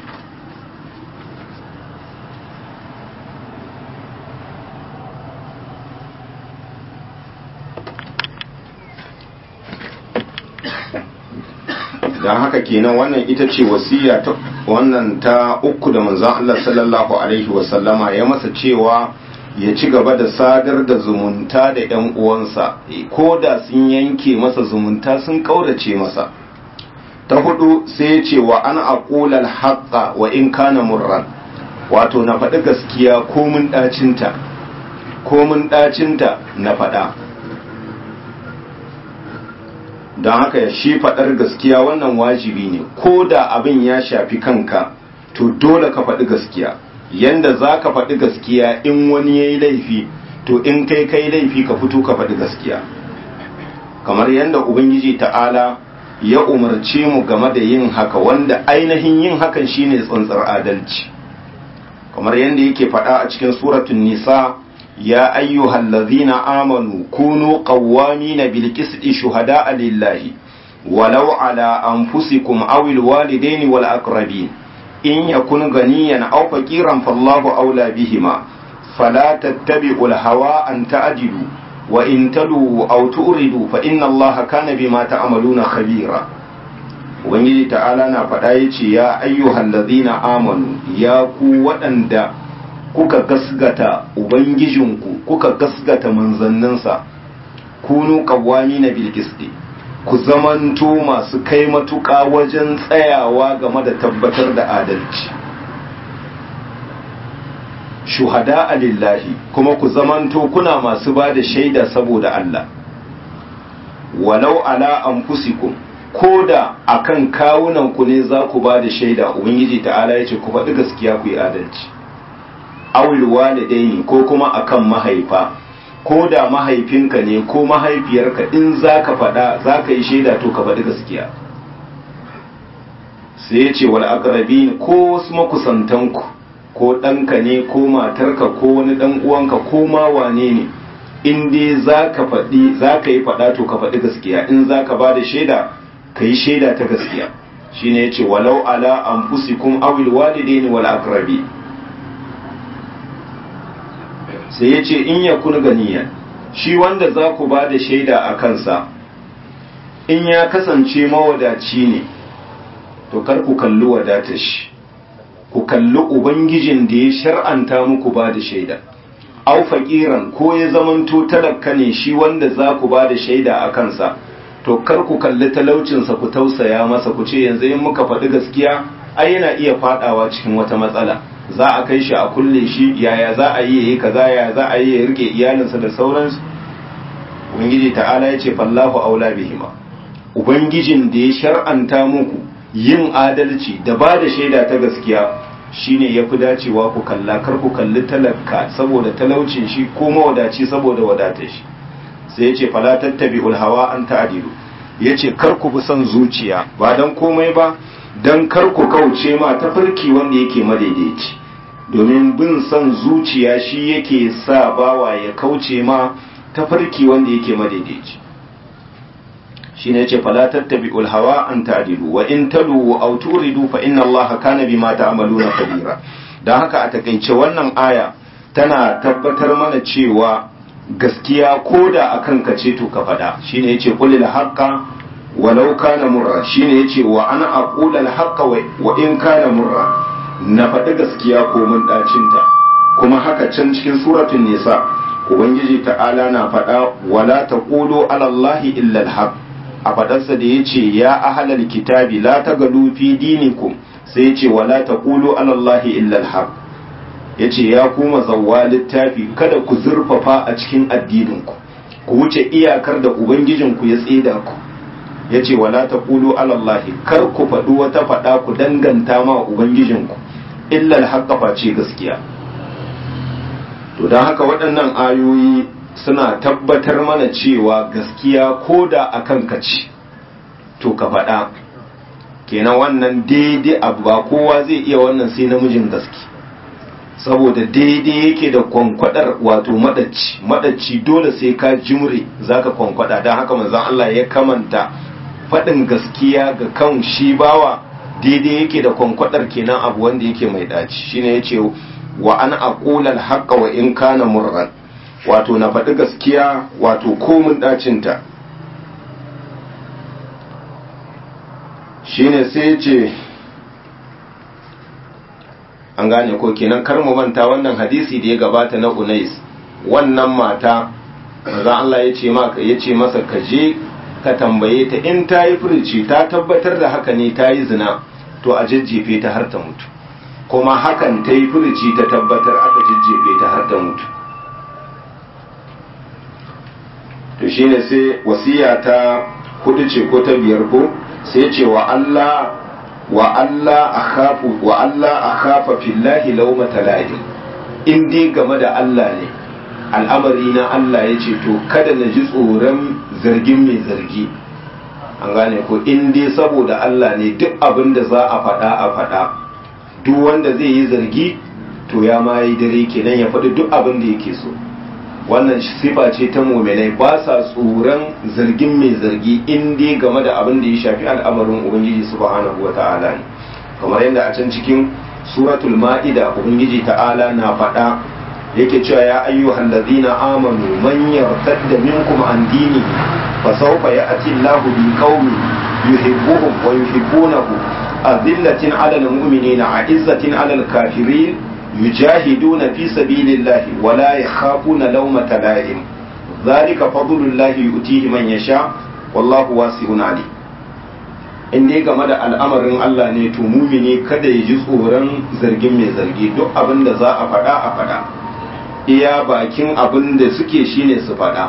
don haka kenan wannan ita ce wasiya ta wannan ta uku da manzon Allah sallallahu alaihi wasallama ya masa cewa ya ci gaba da sadar da zumunta da ‘yan uwansa ko da sun yanke masa zumunta sun ƙaurace masa ta hudu sai ya ce wa an aqulal haqqa wa in kana murran wato na faɗi gaskiya ko mun ɗacinta ko mun ɗacinta na faɗa don haka shi faɗar gaskiya wannan wajibi ne ko da abin ya shafi kanka to dole ka faɗi gaskiya yanda za ka faɗi gaskiya in wani ya yi laifi to in kai kai laifi ka fito ka faɗi gaskiya kamar yanda ubangiji ta'ala ya umarce mu game da yin haka wanda ainihin yin hakan shine tsantsar adalci kamar yanda yake faɗa a cikin suratun nisa ya ayyuhal ladzina amanu kunu qawwamina bil qisti shuhada'a lillahi walau ala anfusikum aw al walidaini wal aqrabin in yakun ganiyan aw faqiran fallahu aula bihima fala tattabi'ul hawa an ta'dilu wa in talu aw tu'ridu fa inna allaha kana bima ta'maluna khabira ubangiji ta'ala na faɗa yace ya ayyuhal ladhina amanu ya ku waɗanda kuka gasgata ubangijinku kuka gasgata manzanninsa kunu qawwamina bil qisti ku zamanto masu kai matuƙa wajen tsayawa game da tabbatar da adalci shuhada lillahi kuma ku zamanto kuna masu ba da shaida saboda Allah walau ala anfusikum ko da akan kawunan ku ne za ku ba da shaida ubangiji ta'ala ya ce ku faɗi gaskiya ku yi adalci awil walidaini ko kuma akan mahaifa ko da mahaifinka ne ko mahaifiyarka in za ka faɗa za ka yi shaida to ka faɗi gaskiya sai ya ce wal aqrabin ko wasu makusantanku ko ɗanka ne ko matarka ko wani ɗan uwanka ko ma wane ne in dai za ka faɗi za ka yi faɗa to ka faɗi gaskiya in za ka ba da shaida ka yi shaida ta gaskiya shine ya ce walau ala anfusikum awil walidaini wal aqrabin sai ya ce in ya kun ganiyan shi wanda za ku ba da shaida a kansa in ya kasance mawadaci ne to kar ku kalli wadatar shi ku kalli ubangijin da ya shar'anta muku ba da shaida au faƙiran ko ya zamanto talaka ne shi wanda za ku ba da shaida a kansa to kar ku kalli talaucinsa ku tausaya masa ku ce yanzu in muka faɗi gaskiya ai yana iya faɗawa cikin wata matsala za a kai shi a kulle shi yaya za a yi yayi kaza yaya za a yi ya rike iyalinsa da sauransu ubangiji ta'ala ya ce fallahu aula bihima ubangijin da ya shar'anta muku yin adalci da ba da shaida ta gaskiya shine ya fi dacewa ku kalla kar ku kalli talaka saboda talaucin shi ko mawadaci saboda wadatar shi sai ya ce fala tattabi'ul hawa an ta'dilu ya ce kar ku bi son zuciya ba dan komai ba don kar ku kauce ma tafarki wanda yake madaidaici domin bin son zuciya shi yake sa bawa ya kauce ma tafarki wanda yake madaidaici shi ne ce fala tattabi'ul hawa an ta'dilu wa in talu aw turidu fa inna allaha kana bima ta'maluna kabira dan haka a takaice wannan aya tana tabbatar mana cewa gaskiya koda akan ka ce to ka faɗa shine yace qulil haqqa walau kana murra shine yace wa ana aqula al-haqqa wa in kana murra na faɗi gaskiya ko mun dacinta kuma haka can cikin suratul nisa ubangiji ta'ala na faɗa wala taqulu ala allahi illa alhaq a faɗarsa da yace ya ahlal kitabi la tagalu fi dinikum sai yace wala taqulu ala allahi illa alhaq yace ya kuma zawwa littafi kada ku zurfafa a cikin addininku ku wuce iyakar da ubangijinku ya tsida ku yace wala taqulu ala allahi kar ku faɗi wata faɗa ku danganta ma ubangijinku illa alhaq face gaskiya to don haka waɗannan ayoyi suna tabbatar mana cewa gaskiya ko da a kan kaci to ka faɗa kenan wannan daidai abu ba kowa zai iya wannan sai namijin gaske saboda daidai yake da kwankwadar wato madacci madacci dole sai ka jimre zaka kwankwada don haka manzon Allah ya kamanta faɗin gaskiya ga kan shi bawa daidai yake da kwankwadar kenan abu wanda yake mai daci shine yace wa an aqula al-haqqa wa in kana murran wato na faɗi gaskiya wato komun dacinta shine sai ce an gane ko kenan kar mu manta wannan hadisi da ya gabata na Unais wannan mata maza Allah ya ce maka ya ce masa ka je ka tambaye ta in ta yi furici ta tabbatar da haka ne ta yi zina to a jajjefe ta har ta mutu kuma hakan ta yi furici ta tabbatar aka jajjefe ta har ta mutu to shine sai wasiya ta hudu ce ko ta biyar ko sai ce wa Allah wa Allah akhafu wa Allah akhafa fillahi lawmata la'im in dai game da Allah ne al'amari na Allah ya ce to kada na ji tsoron zargin mai zargi an gane ko in dai saboda Allah ne duk abin da za a faɗa a faɗa duk wanda zai yi zargi to ya ma yi dare kenan ya faɗi duk abin da yake so wannan sifa ce ta muminai ba sa tsoron zargin mai zargi in dai game da abin da ya shafi al'amarin ubangiji subhanahu wa ta'ala ne kamar yadda a can cikin suratul ma'ida ubangiji ta'ala na faɗa yake cewa ya ayyuhal ladina amanu man yartadda minkum an dini fa sawfa ya'ti Allahu bi qaumin yuhibbuhum wa yuhibbunahu azillatin 'alal mu'minina 'izzatin 'alal kafirin يجاهدون في سبيل الله ولا يخافون لومة لائم ذلك فضل الله يؤتيه من يشاء والله واسع عليم in dai game da al'amarin Allah ne to mumini kada ya ji tsoron zargin mai zargi duk abin da za a faɗa a faɗa iya bakin abin da suke shine su faɗa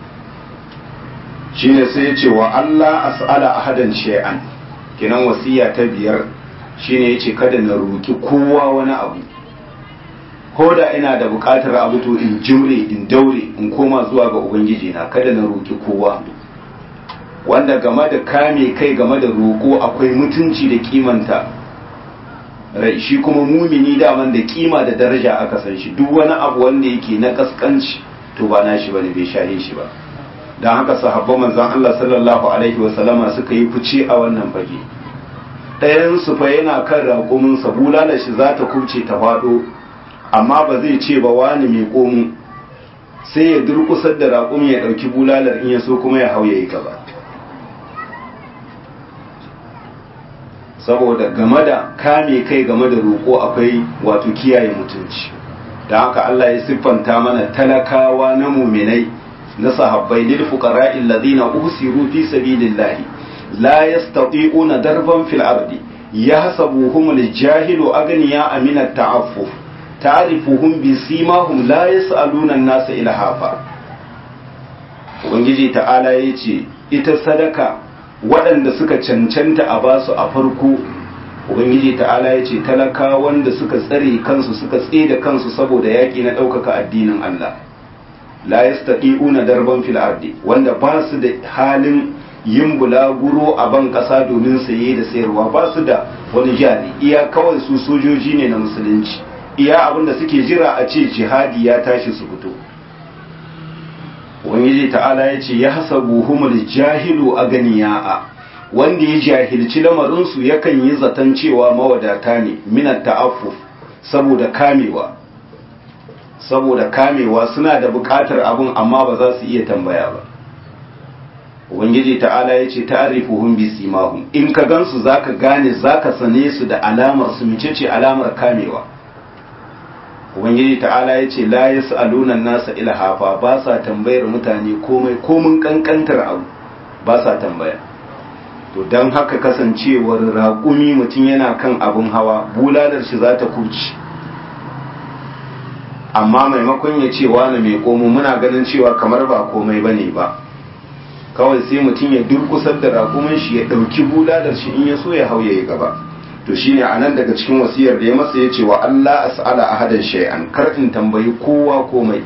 shine sai ya ce wa Allah as'ala ahadan shay'an kinan wasiya ta biyar shine yace kada na roki kowa wani abu ko da ina da buƙatar abu to in jimre in daure in koma zuwa ga ubangiji na kada na roki kowa wanda game da kame kai game da roƙo akwai mutunci da kimanta rai shi kuma mumini daman da kima da daraja aka san shi duk wani abu wanda yake na kaskanci to ba na shi bane bai shahe shi ba don haka sahabban manzon Allah sallallahu alaihi wa sallama suka yi fice a wannan fage ɗayan su fa yana kan raƙumin sa bulala shi za ta kubce ta faɗo amma ba zai ce ba wani mai komu sai ya durkusar da raƙum ya ɗauki bulalar in ya so kuma ya hau ya yi gaba saboda game da kame kai game da roƙo akwai wato kiyaye mutunci da haka Allah ya siffanta mana talakawa na muminai na sahabbai lil fuqara'i alladhina usiru fi sabilillahi la yastati'una darban fil ardi yahsabuhum al-jahilu aghniya min at-ta'affuf ta'rifuhum bi simahum la yas'aluna an-nasa ilhafa ubangiji ta'ala yace ita sadaka waɗanda suka cancanta a basu a farko ubangiji ta'ala yace talaka wanda suka tsare kansu suka tseda kansu saboda yaƙi na ɗaukaka addinin Allah la yastati'una darban fil ardi wanda ba su da halin yin bulaguro a ban ƙasa domin saye da sayarwa ba su da wani jari iya kawai su sojoji ne na musulunci iya abin da suke jira a ce jihadi ya tashi su fito ubangiji ta'ala ya ce ya hasabu humul jahilu a ganiya'a wanda ya jahilci lamarinsu yakan yi zaton cewa mawadata ne minar ta'affuf saboda kamewa saboda kamewa suna da bukatar abun amma ba za su iya tambaya ba ubangiji ta'ala ya ce ta'arifuhum bi simahum in ka gansu zaka gane zaka sane su da alamar su mecece alamar kamewa ubangiji ta'ala ya ce la yas'aluna nasa ilhafa ba sa tambayar mutane komai komin kankantar abu ba sa tambaya to don haka kasancewar raƙumi mutum yana kan abin hawa bulalar shi za ta kuci amma maimakon ya ce wani mai komo muna ganin cewa kamar ba komai ba ne ba kawai sai mutum ya durkusar da raƙumin shi ya ɗauki bulalar shi in ya so ya hau ya yi gaba to shine a nan daga cikin wasiyar da ya masa ya ce wa Allah as'ala ahadan shay'an kar in tambayi kowa komai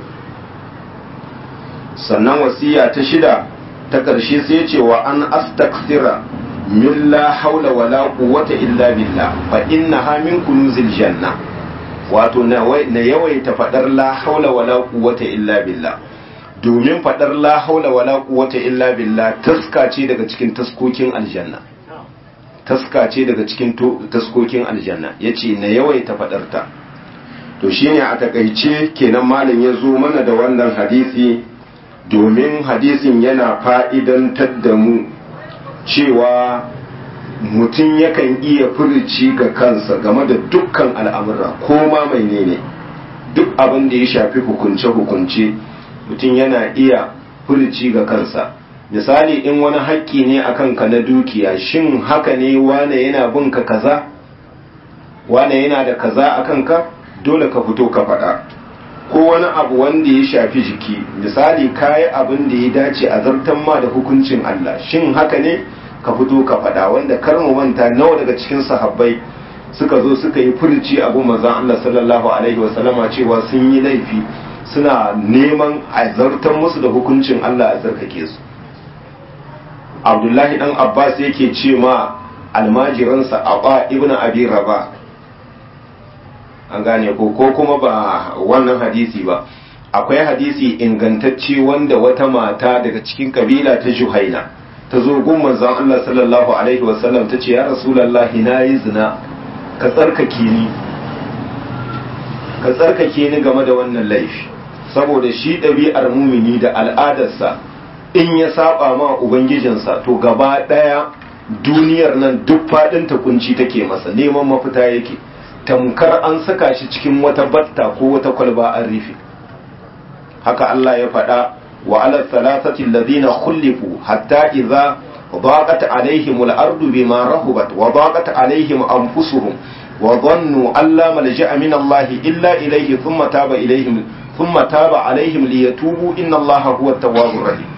sannan wasiya ta shida ta ƙarshe sai ya ce wa an astaksira min la haula wala quwwata illa billah fa innaha min kunuzil janna wato na yawaita fadar la haula wala quwwata illa billah domin fadar la haula wala quwwata illa billah taska ce daga cikin taskokin aljanna taska ce daga cikin taskokin aljanna yace na yawaita fadar ta to shine a takaice kenan malam ya zo mana da wannan hadisi domin hadisin yana fa'idantar da mu cewa mutum yakan iya furici ga kansa game da dukkan al'amura ko ma mai ne duk abin da ya shafi hukunce-hukunce mutum yana iya furici ga kansa misali in wani haƙƙi ne a kanka na dukiya shin haka ne wane yana bin ka kaza wane yana da kaza a kanka dole ka fito ka faɗa ko wani abu wanda ya shafi jiki misali kayi abin da ya dace a zartan ma da hukuncin Allah shin haka ne ka fito ka faɗa wanda kar mu manta nawa daga cikin sahabbai suka zo suka yi furci abu manzon Allah sallallahu alaihi wasallama cewa sun yi laifi suna neman a zartan musu da hukuncin Allah a zarkake su Abdullahi dan Abbas yake ce ma almajiransa Aba ibn Abi Rabah an gane ko ko kuma ba wannan hadisi ba akwai hadisi ingantacce wanda wata mata daga cikin kabila ta Juhaina ta zo gun manzon Allah sallallahu alaihi wasallam ta ce ya rasulullahi na yi zina ka tsarkake ni ka tsarkake ni game da wannan laifi saboda shi ɗabi'ar mumini da al'adarsa in ya saba ma ubangijinsa to gaba ɗaya duniyar nan duk faɗin ta kunci take masa neman mafita yake tamkar an saka shi cikin wata batta ko wata kwalba an rufe haka Allah ya faɗa wa ala thalathati alladhina khulifu hatta idza ضاقت عليهم الأرض بما رهبت وضاقت عليهم أنفسهم وظنوا أن لا ملجأ من الله إلا إليه ثم تاب إليهم ثم تاب عليهم ليتوبوا إن الله هو التواب الرحيم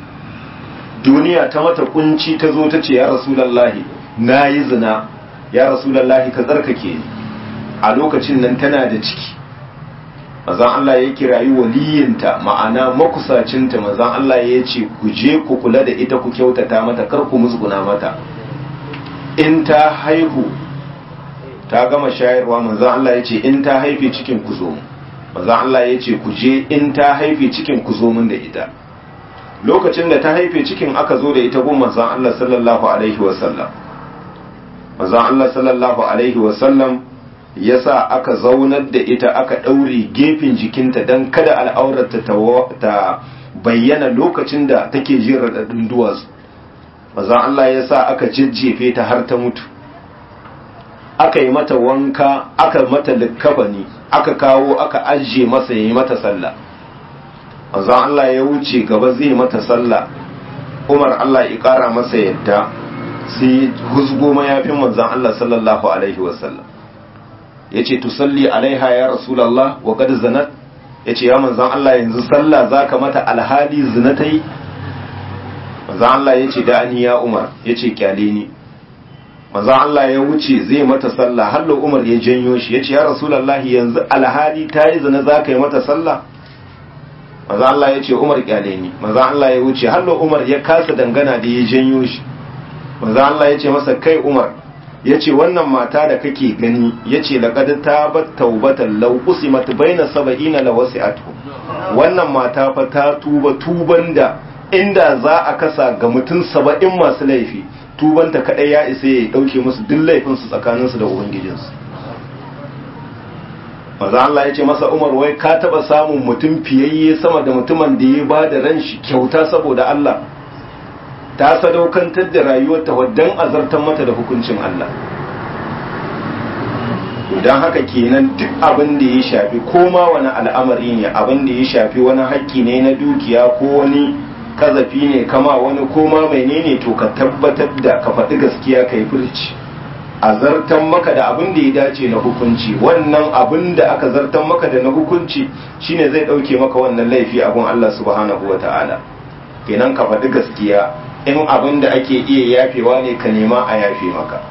duniya ta mata kunci ta zo ta ce ya rasulallahi na yi zina ya rasulallahi ka tsarkake ni a lokacin nan tana da ciki mazan Allah ya kirayi waliyinta ma'ana makusacinta mazan Allah ya ce ku je ku kula da ita ku kyautata mata kar ku musguna mata in ta haihu ta gama shayarwa mazan Allah ya ce in ta haife cikin ku zo mazan Allah ya ce ku je in ta haife cikin ku zo min da ita lokacin da ta haife cikin aka zo da ita gun manzon Allah sallallahu alaihi wasallam manzon Allah sallallahu alaihi wasallam yasa aka zaunar da ita aka ɗaure gefen jikinta don kada al'aurarta ta bayyana lokacin da take jin raɗaɗin duwatsu manzon Allah yasa aka jejjefe ta har ta mutu aka yi mata wanka aka mata likkafani aka kawo aka ajiye masa ya yi mata sallah manzon Allah ya wuce gaba zai mata sallah Umar Allah ya kara masa yadda sai huzgo mayafin manzon Allah sallallahu alaihi wasallam yace tusalli alaiha ya rasulullah wa qad zanat yace ya manzon Allah yanzu sallah zaka mata alhali zina tai manzon Allah yace da ani ya Umar yace kyale ni manzon Allah ya wuce zai mata sallah hallo Umar ya janyo shi yace ya rasulullah yanzu alhali tayi zina zaka yi mata sallah maza Allah ya ce Umar kyale ni maza Allah ya wuce hallo Umar ya kasa dangana da ya janyo shi maza Allah ya ce masa kai Umar ya ce wannan mata da kake gani ya ce laqad tabat taubatan law usimat baina sab'ina la wasi'atu wannan mata fa ta tuba tuban da inda za a kasa ga mutum saba'in masu laifi tubanta kadai ya isa ya dauke musu duk laifin su tsakaninsu da ubangijinsu maza Allah ya ce masa Umar wai ka taba samun mutum fiyayye sama da mutumin da ya ba da ran shi kyauta saboda Allah ta sadaukantar da rayuwarta waddan azartar mata da hukuncin Allah to don haka kenan duk abin da ya shafi koma wani al'amari ne abin da ya shafi wani haƙƙi ne na dukiya ko wani kazafi ne kama wani koma menene to ka tabbatar da ka faɗi gaskiya ka yi furci a zartan maka da abin da ya dace na hukunci wannan abin da aka zartan maka da na hukunci shine zai ɗauke maka wannan laifi abin Allah subhanahu wa ta'ala kenan ka faɗi gaskiya in abin da ake iya yafewa ne ka nema a yafe maka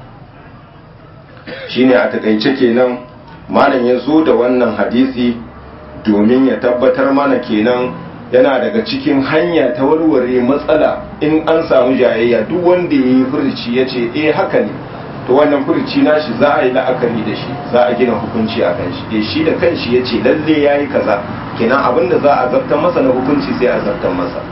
shine a takaice kenan malam ya zo da wannan hadisi domin ya tabbatar mana kenan yana daga cikin hanya ta warware matsala in an samu jayayya duk wanda ya yi furci ya ce eh haka ne to wannan furci nashi za a yi la'akari da shi za a gina hukunci a kan shi eh shi da kanshi ya ce lalle ya yi kaza kenan abin da za a zartar masa na hukunci sai a zartar masa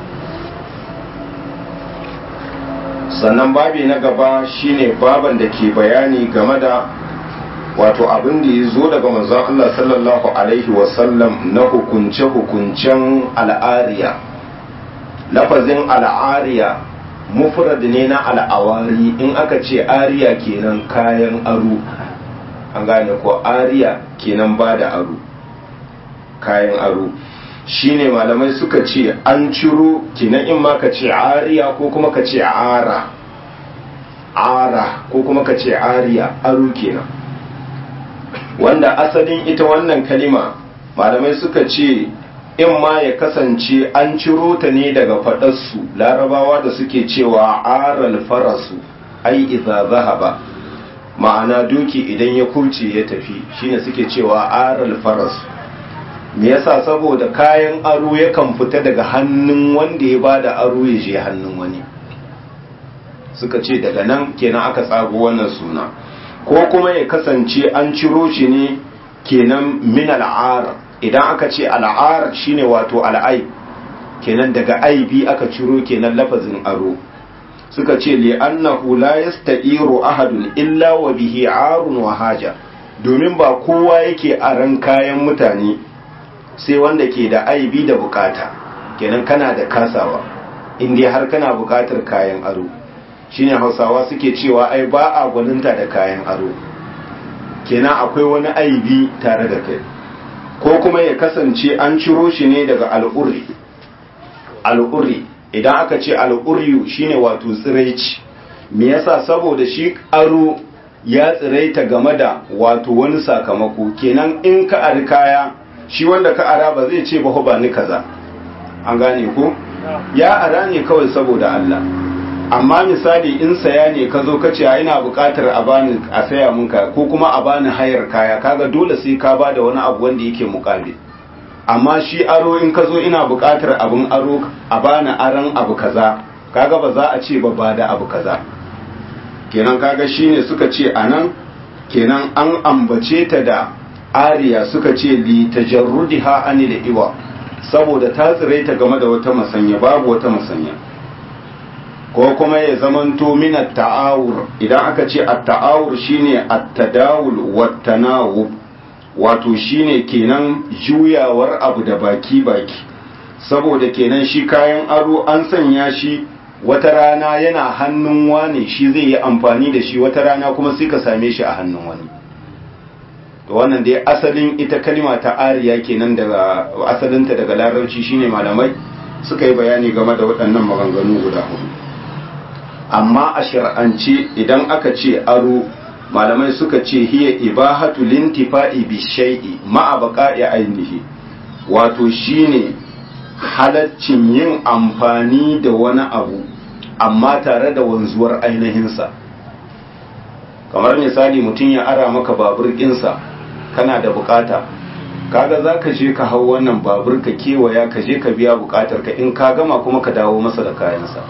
sannan babi na gaba shine baban da ke bayani game da wato abin da ya zo daga manzon Allah sallallahu alaihi wasallam na hukunce-hukuncen al'ariya lafazin al'ariya mufrad ne na al'awari in aka ce ariya kenan kayan aro an gane ko ariya kenan ba da aro kayan aro shine malamai suka ce an ciro kenan in ma ka ce ariya ko kuma ka ce ara ara ko kuma ka ce ariya aro kenan wanda asalin ita wannan kalima malamai suka ce in ma ya kasance an ciro ta ne daga faɗarsu larabawa da suke cewa aral farasu ai iza zahaba ma'ana doki idan ya kurce ya tafi shine suke cewa aral farasu me yasa saboda kayan aro yakan fita daga hannun wanda ya bada aro ya je hannun wani suka ce daga nan kenan aka tsago wannan suna ko kuma ya kasance an ciro shi ne kenan min al'ar idan aka ce al'ar shine wato al'ai kenan daga aibi aka ciro kenan lafazin aro suka ce li annahu la yasta'iru ahadun illa wa bihi arun wa haja domin ba kowa yake aran kayan mutane sai wanda ke da aibi da bukata kenan kana da kasawa in dai har kana bukatar kayan aro shine hausawa suke cewa ai ba a gwaninta da kayan aro kenan akwai wani aibi tare da kai ko kuma ya kasance an ciro shi ne daga al'uri al'uri idan aka ce al'uriyu shine wato tsiraici me yasa saboda shi aro ya tsiraita game da wato wani sakamako kenan in ka ari kaya shi wanda ka ara ba zai ce ba ba ni kaza an gane ko ya ara ne kawai saboda Allah amma misali in saya ne ka zo ka ce ina buƙatar a bani a saya mun ka ko kuma a bani hayar kaya kaga dole sai ka ba da wani abu wanda yake muƙabil amma shi aro in ka zo ina buƙatar abin aro a bani aran abu kaza kaga ba za a ce ba ba da abu kaza kenan kaga shine suka ce anan kenan an ambace ta da ariya suka ce li tajarrudiha anil iwa saboda ta tsiraita game da wata masanya babu wata masanya ko kuma ya zamanto min ta'awur idan aka ce at-ta'awur shine at-tadawul wat-tanawub wato shine kenan juyawar abu da baki baki saboda kenan shi kayan aro an sanya shi wata rana yana hannun wani shi zai yi amfani da shi wata rana kuma sai ka same shi a hannun wani to wannan dai asalin ita kalma ta ariya kenan daga asalinta daga larabci shine malamai suka yi bayani game da waɗannan maganganu guda hudu amma a shar'ance idan aka ce aro malamai suka ce hiya ibahatu lintifa'i bi shay'i ma'a baqa'i ainihi wato shine halaccin yin amfani da wani abu amma tare da wanzuwar ainihinsa kamar misali mutum ya ara maka babur ɗinsa kana da bukata kaga za ka je ka hau wannan babur ka kewaya ka je ka biya bukatar ka in ka gama kuma ka dawo masa da kayansa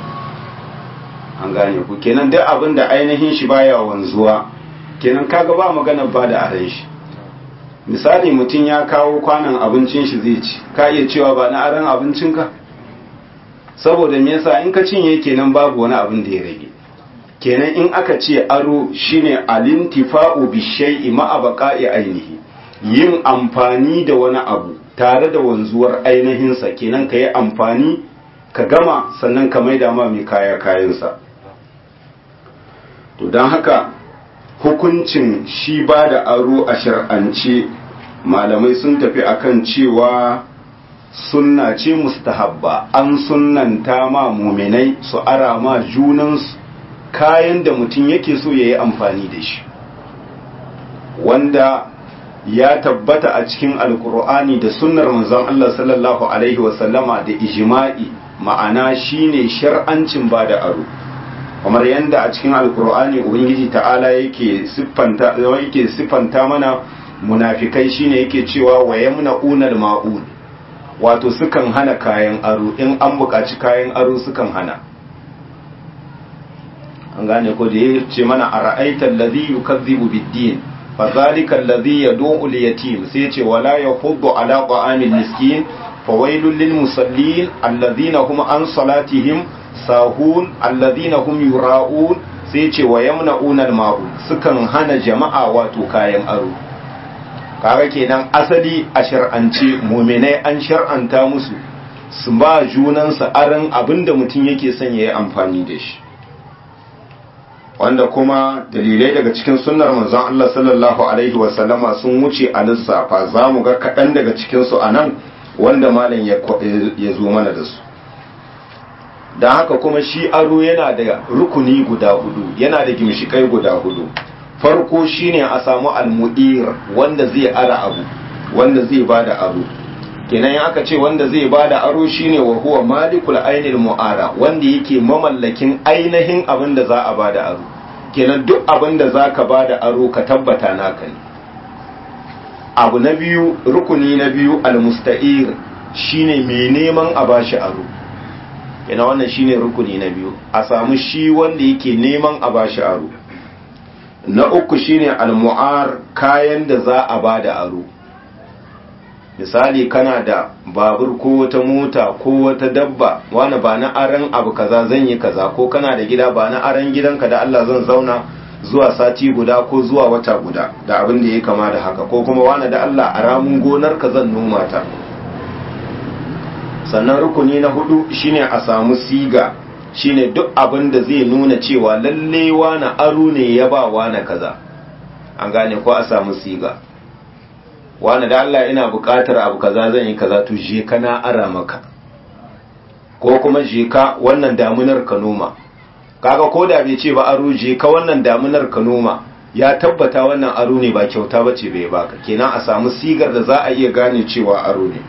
an gane ku kenan duk abin da ainihin shi baya wanzuwa kenan kaga ba magana ba da aran shi misali mutum ya kawo kwanan abincin shi zai ci ka iya cewa ba na aran abincinka saboda me yasa in ka cinye kenan babu wani abin da ya rage kenan in aka ce aro shine alintifa'u bi shay'i ma'a baqa'i ainihi yin amfani da wani abu tare da wanzuwar ainihinsa kenan ka yi amfani ka gama sannan ka maida ma mai kaya kayansa to don haka hukuncin shi ba da aro a shar'ance malamai sun tafi akan cewa sunna ce mustahabba an sunnanta ma muminai su ara ma junansu kayan da mutum yake so ya yi amfani da shi wanda ya tabbata a cikin alkur'ani da sunnar manzon Allah sallallahu alaihi wasallama da ijma'i ma'ana shine shar'ancin ba da aro kamar yadda a cikin alkur'ani ubangiji ta'ala yake siffanta yake siffanta mana munafikai shine yake cewa wa yamna'unal ma'un wato sukan hana kayan aro in an buƙaci kayan aro sukan hana an gane ko da ya ce mana a ra'aitar lazi yukazzibu biddin fa zalika allazi yad'u al-yatim sai ce wala yahuddu ala ta'amil miskin fa wailul lil musallin alladhina hum an salatihim sahun alladhina hum yura'un sai ce wa yamna'una al-ma'un sukan hana jama'a wato kayan aro kaga kenan asali a shar'ance muminai an shar'anta musu su ba junansa aran abinda mutum yake son ya yi amfani da shi wanda kuma dalilai daga cikin sunnar manzon Allah sallallahu alaihi wasallama sun wuce a lissafa za mu ga kaɗan daga cikinsu a nan wanda malam ya zo mana da su don haka kuma shi aro yana da rukuni guda hudu yana da gimshikai guda hudu farko shine a samu almu'ir wanda zai ara abu wanda zai bada aro kenan in aka ce wanda zai bada aro shine wa huwa malikul ainil mu'ara wanda yake mamallakin ainihin abin da za a bada aro kenan duk abin da za ka bada aro ka tabbata naka ne abu na biyu rukuni na biyu almusta'ir shine mai neman a bashi aro kenan wannan shine rukuni na biyu a samu shi wanda yake neman a bashi aro na uku shine almu'ar kayan da za a ba da aro misali kana da babur ko wata mota ko wata dabba wani ba na aran abu kaza zan yi kaza ko kana da gida ba na aran gidanka da Allah zan zauna zuwa sati guda ko zuwa wata guda da abin da ya kama da haka ko kuma wani da Allah a ramun gonar ka zan noma ta sannan rukuni na hudu shine a samu siga shine duk abin da zai nuna cewa lalle wani aro ne ya ba wani kaza an gane ko a samu siga wani da Allah ina buƙatar abu kaza zan yi kaza to je ka na ara maka ko kuma je ka wannan damunar ka noma kaga ko da bai ce ba aro je ka wannan damunar ka noma ya tabbata wannan aro ne ba kyauta bace bai baka kenan a samu sigar da za a iya gane cewa aro ne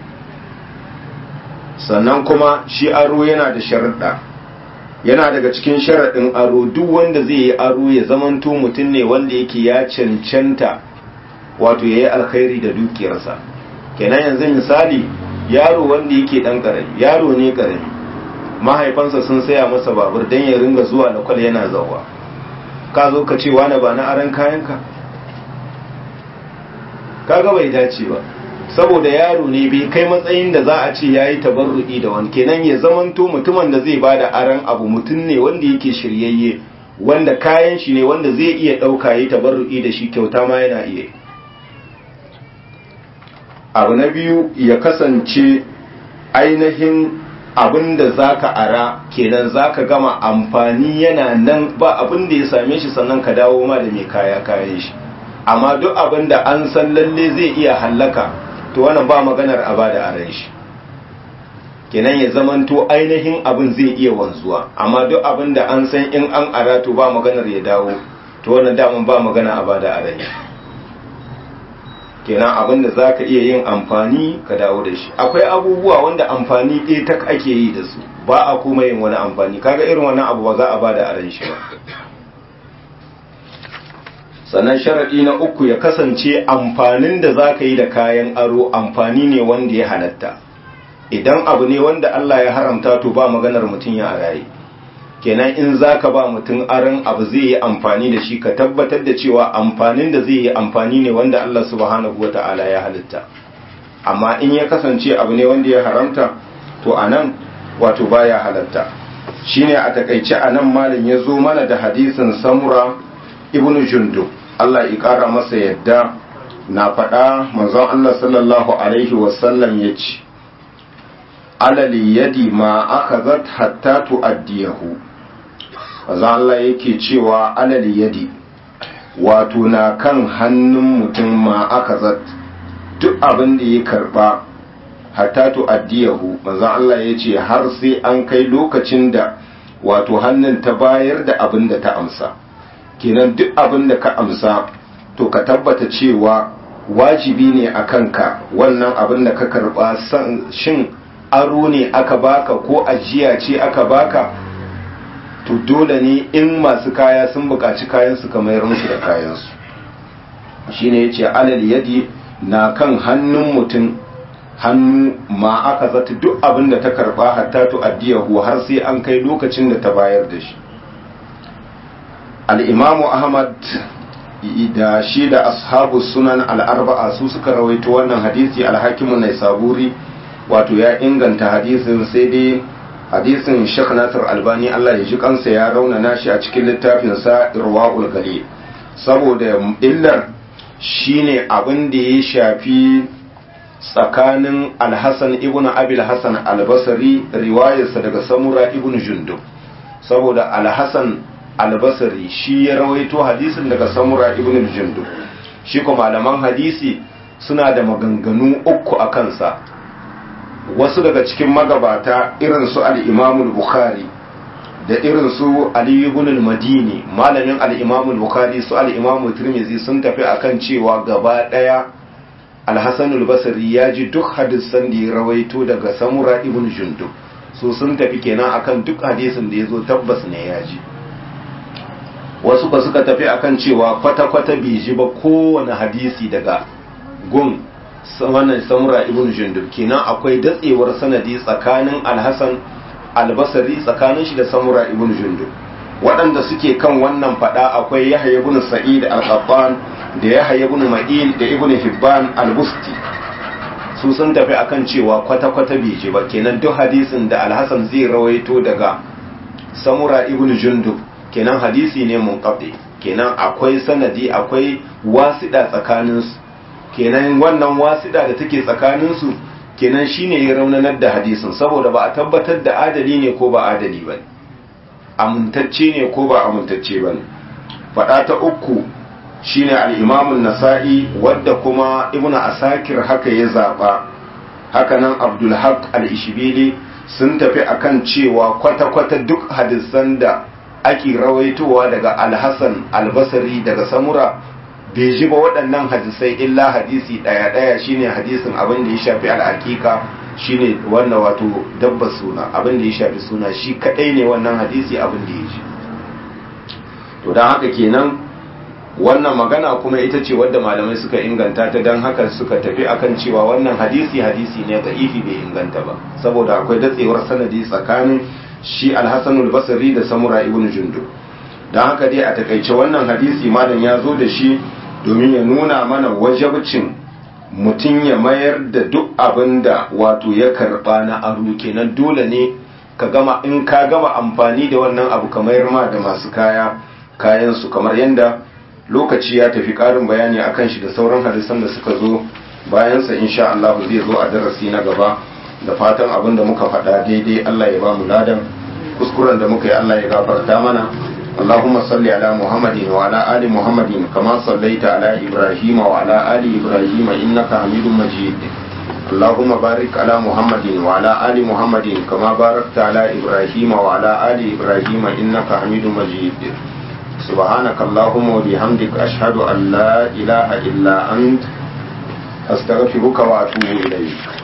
sannan kuma shi aro yana da sharuɗa yana daga cikin sharaɗin aro duk wanda zai yi aro ya zamanto mutum ne wanda yake ya cancanta wato ya yi alkhairi da dukiyarsa kenan yanzu misali yaro wanda yake ɗan ƙarami yaro ne ƙarami mahaifansa sun saya masa babur don ya ringa zuwa da kwal yana zauwa ka zo ka ce wani ba na aran kayanka kaga bai dace ba saboda yaro ne bai kai matsayin da za a ce ya yi tabarru'i da wani kenan ya zamanto mutumin da zai bada aran abu mutum ne wanda yake shiryayye wanda kayan shi ne wanda zai iya ɗauka ya yi tabarru'i da shi kyauta ma yana iya abu na biyu ya kasance ainihin abin da za ka ara kenan za ka gama amfani yana nan ba abin da ya same shi sannan ka dawo ma da mai kaya kayan shi amma duk abin da an san lalle zai iya hallaka to wannan ba maganar a bada aran shi kenan ya zamanto ainihin abin zai iya wanzuwa amma duk abin da an san in an ara to ba maganar ya dawo to wannan daman ba magana a bada aran shi kenan abin da za ka iya yin amfani ka dawo da shi akwai abubuwa wanda amfani ɗaya tak ake yi da su ba a kuma yin wani amfani kaga irin wannan abu ba za a bada aran shi ba sannan sharaɗi na uku ya kasance amfanin da za ka yi da kayan aro amfani ne wanda ya halatta idan abu ne wanda Allah ya haramta to ba maganar mutum ya araye kenan in za ka ba mutum aron abu zai yi amfani da shi ka tabbatar da cewa amfanin da zai yi amfani ne wanda Allah subhanahu wa ta'ala ya halitta amma in ya kasance abu ne wanda ya haramta to a nan wato baya halatta shine a takaice a nan malin ya zo mana da hadisin samura ibnu jundub Allah ya ƙara masa yadda na faɗa manzon Allah sallallahu Alaihi wasallam ya ce, Alali yadi ma aka zat hatta tu'addiyahu. Manzon Allah yake cewa alali yadi wato na kan hannun mutum ma aka zat duk abin da ya karba hatta to addiyahu manzon Allah ya ce har sai an kai lokacin da wato hannun ta bayar da abin da ta amsa kenan duk abin da ka amsa to ka tabbata cewa wajibi ne a kanka wannan abin da ka karba shin aro ne aka baka ko ajiya ce aka baka to dole ne in masu kaya sun buƙaci kayansu ka mayar musu da kayansu shine yace alal yadi na kan hannun mutum hannu ma aka zata duk abin da ta karba hatta to addiyahu har sai an kai lokacin da ta bayar da shi al-imamu ahmad da shi da ashabu sunan al-arba'a su suka rawaito wannan hadisi al-hakimun naisaburi wato ya inganta hadisin sai dai hadisin Sheikh Nasir Albani Allah ya ji kansa ya raunana shi a cikin littafin sa Irwaul Gali saboda illar shine abin da ya shafi tsakanin Al-Hasan ibn Abil Hasan Al-Basri riwayarsa daga Samura ibn Jundub saboda Al-Hasan Al-Basri shi ya rawaito hadisin daga Samura ibn Jundub shi kuma malaman hadisi suna da maganganu uku a kansa wasu daga cikin magabata irin su al-imamul bukhari da irin su ali ibn al-madini malamin al-imamul bukhari su al-imamu tirmidhi sun tafi akan cewa gaba daya al-hasan al-basri ya ji duk hadisan da ya rawaito daga samura ibn jundub so sun tafi kenan akan duk hadisin da yazo tabbas ne ya ji wasu ba suka tafi akan cewa kwata-kwata bai ji ba kowane hadisi daga gun wannan samura ibn jundub kenan akwai datsewar sanadi tsakanin alhassan albasari tsakanin shi da samura ibn jundub waɗanda suke kan wannan fada akwai yahya ibn sa'id al-qattan da yahya ibn ma'in da ibn hibban al-busti su sun tafi akan cewa kwata-kwata bai ji ba kenan duk hadisin da alhassan zai rawaito daga samura ibn jundub kenan hadisi ne munqati kenan akwai sanadi akwai wasiɗa tsakaninsu kenan wannan wasiɗa da take tsakaninsu kenan shine ya raunanar da hadisin saboda ba a tabbatar da adali ne ko ba adali ba amintacce ne ko ba amintacce ba ne faɗa ta uku shine al'imamun nasa'i wadda kuma ibnu asakir haka ya zaɓa hakanan abdulhaq al-ishbili sun tafi akan cewa kwata-kwata duk hadisan da ake rawaitowa daga alhassan albasari daga samura bai ji ba waɗannan hadisai illa hadisi ɗaya-ɗaya shine hadisin abin da ya shafi al'aƙiƙa shine wannan wato dabba suna abin da ya shafi suna shi kaɗai ne wannan hadisi abin da ya ji to don haka kenan wannan magana kuma ita ce wadda malamai suka inganta ta don haka suka tafi akan cewa wannan hadisi hadisi ne da'ifi bai inganta ba saboda akwai datsewar sanadi tsakanin shi alhassanul basri da samura ibn jundu don haka dai a takaice wannan hadisi malam ya zo da shi domin ya nuna mana wajabcin mutum ya mayar da duk abin da wato ya karba na aro kenan dole ne ka gama in ka gama amfani da wannan abu ka mayar ma da masu kaya kayansu kamar yadda lokaci ya tafi ƙarin bayani akan shi da sauran hadisan da suka zo bayansa insha Allah zai zo a darasi na gaba da fatan abin da muka faɗa daidai Allah ya ba mu ladan kuskuren da muka yi Allah ya gafarta mana اللهم صل على محمد وعلى آل محمد كما صليت على إبراهيم وعلى آل إبراهيم إنك حميد مجيد اللهم بارك على محمد وعلى آل محمد كما باركت على إبراهيم وعلى آل إبراهيم إنك حميد مجيد سبحانك اللهم وبحمدك أشهد أن لا إله إلا أنت أستغفرك وأتوب إليك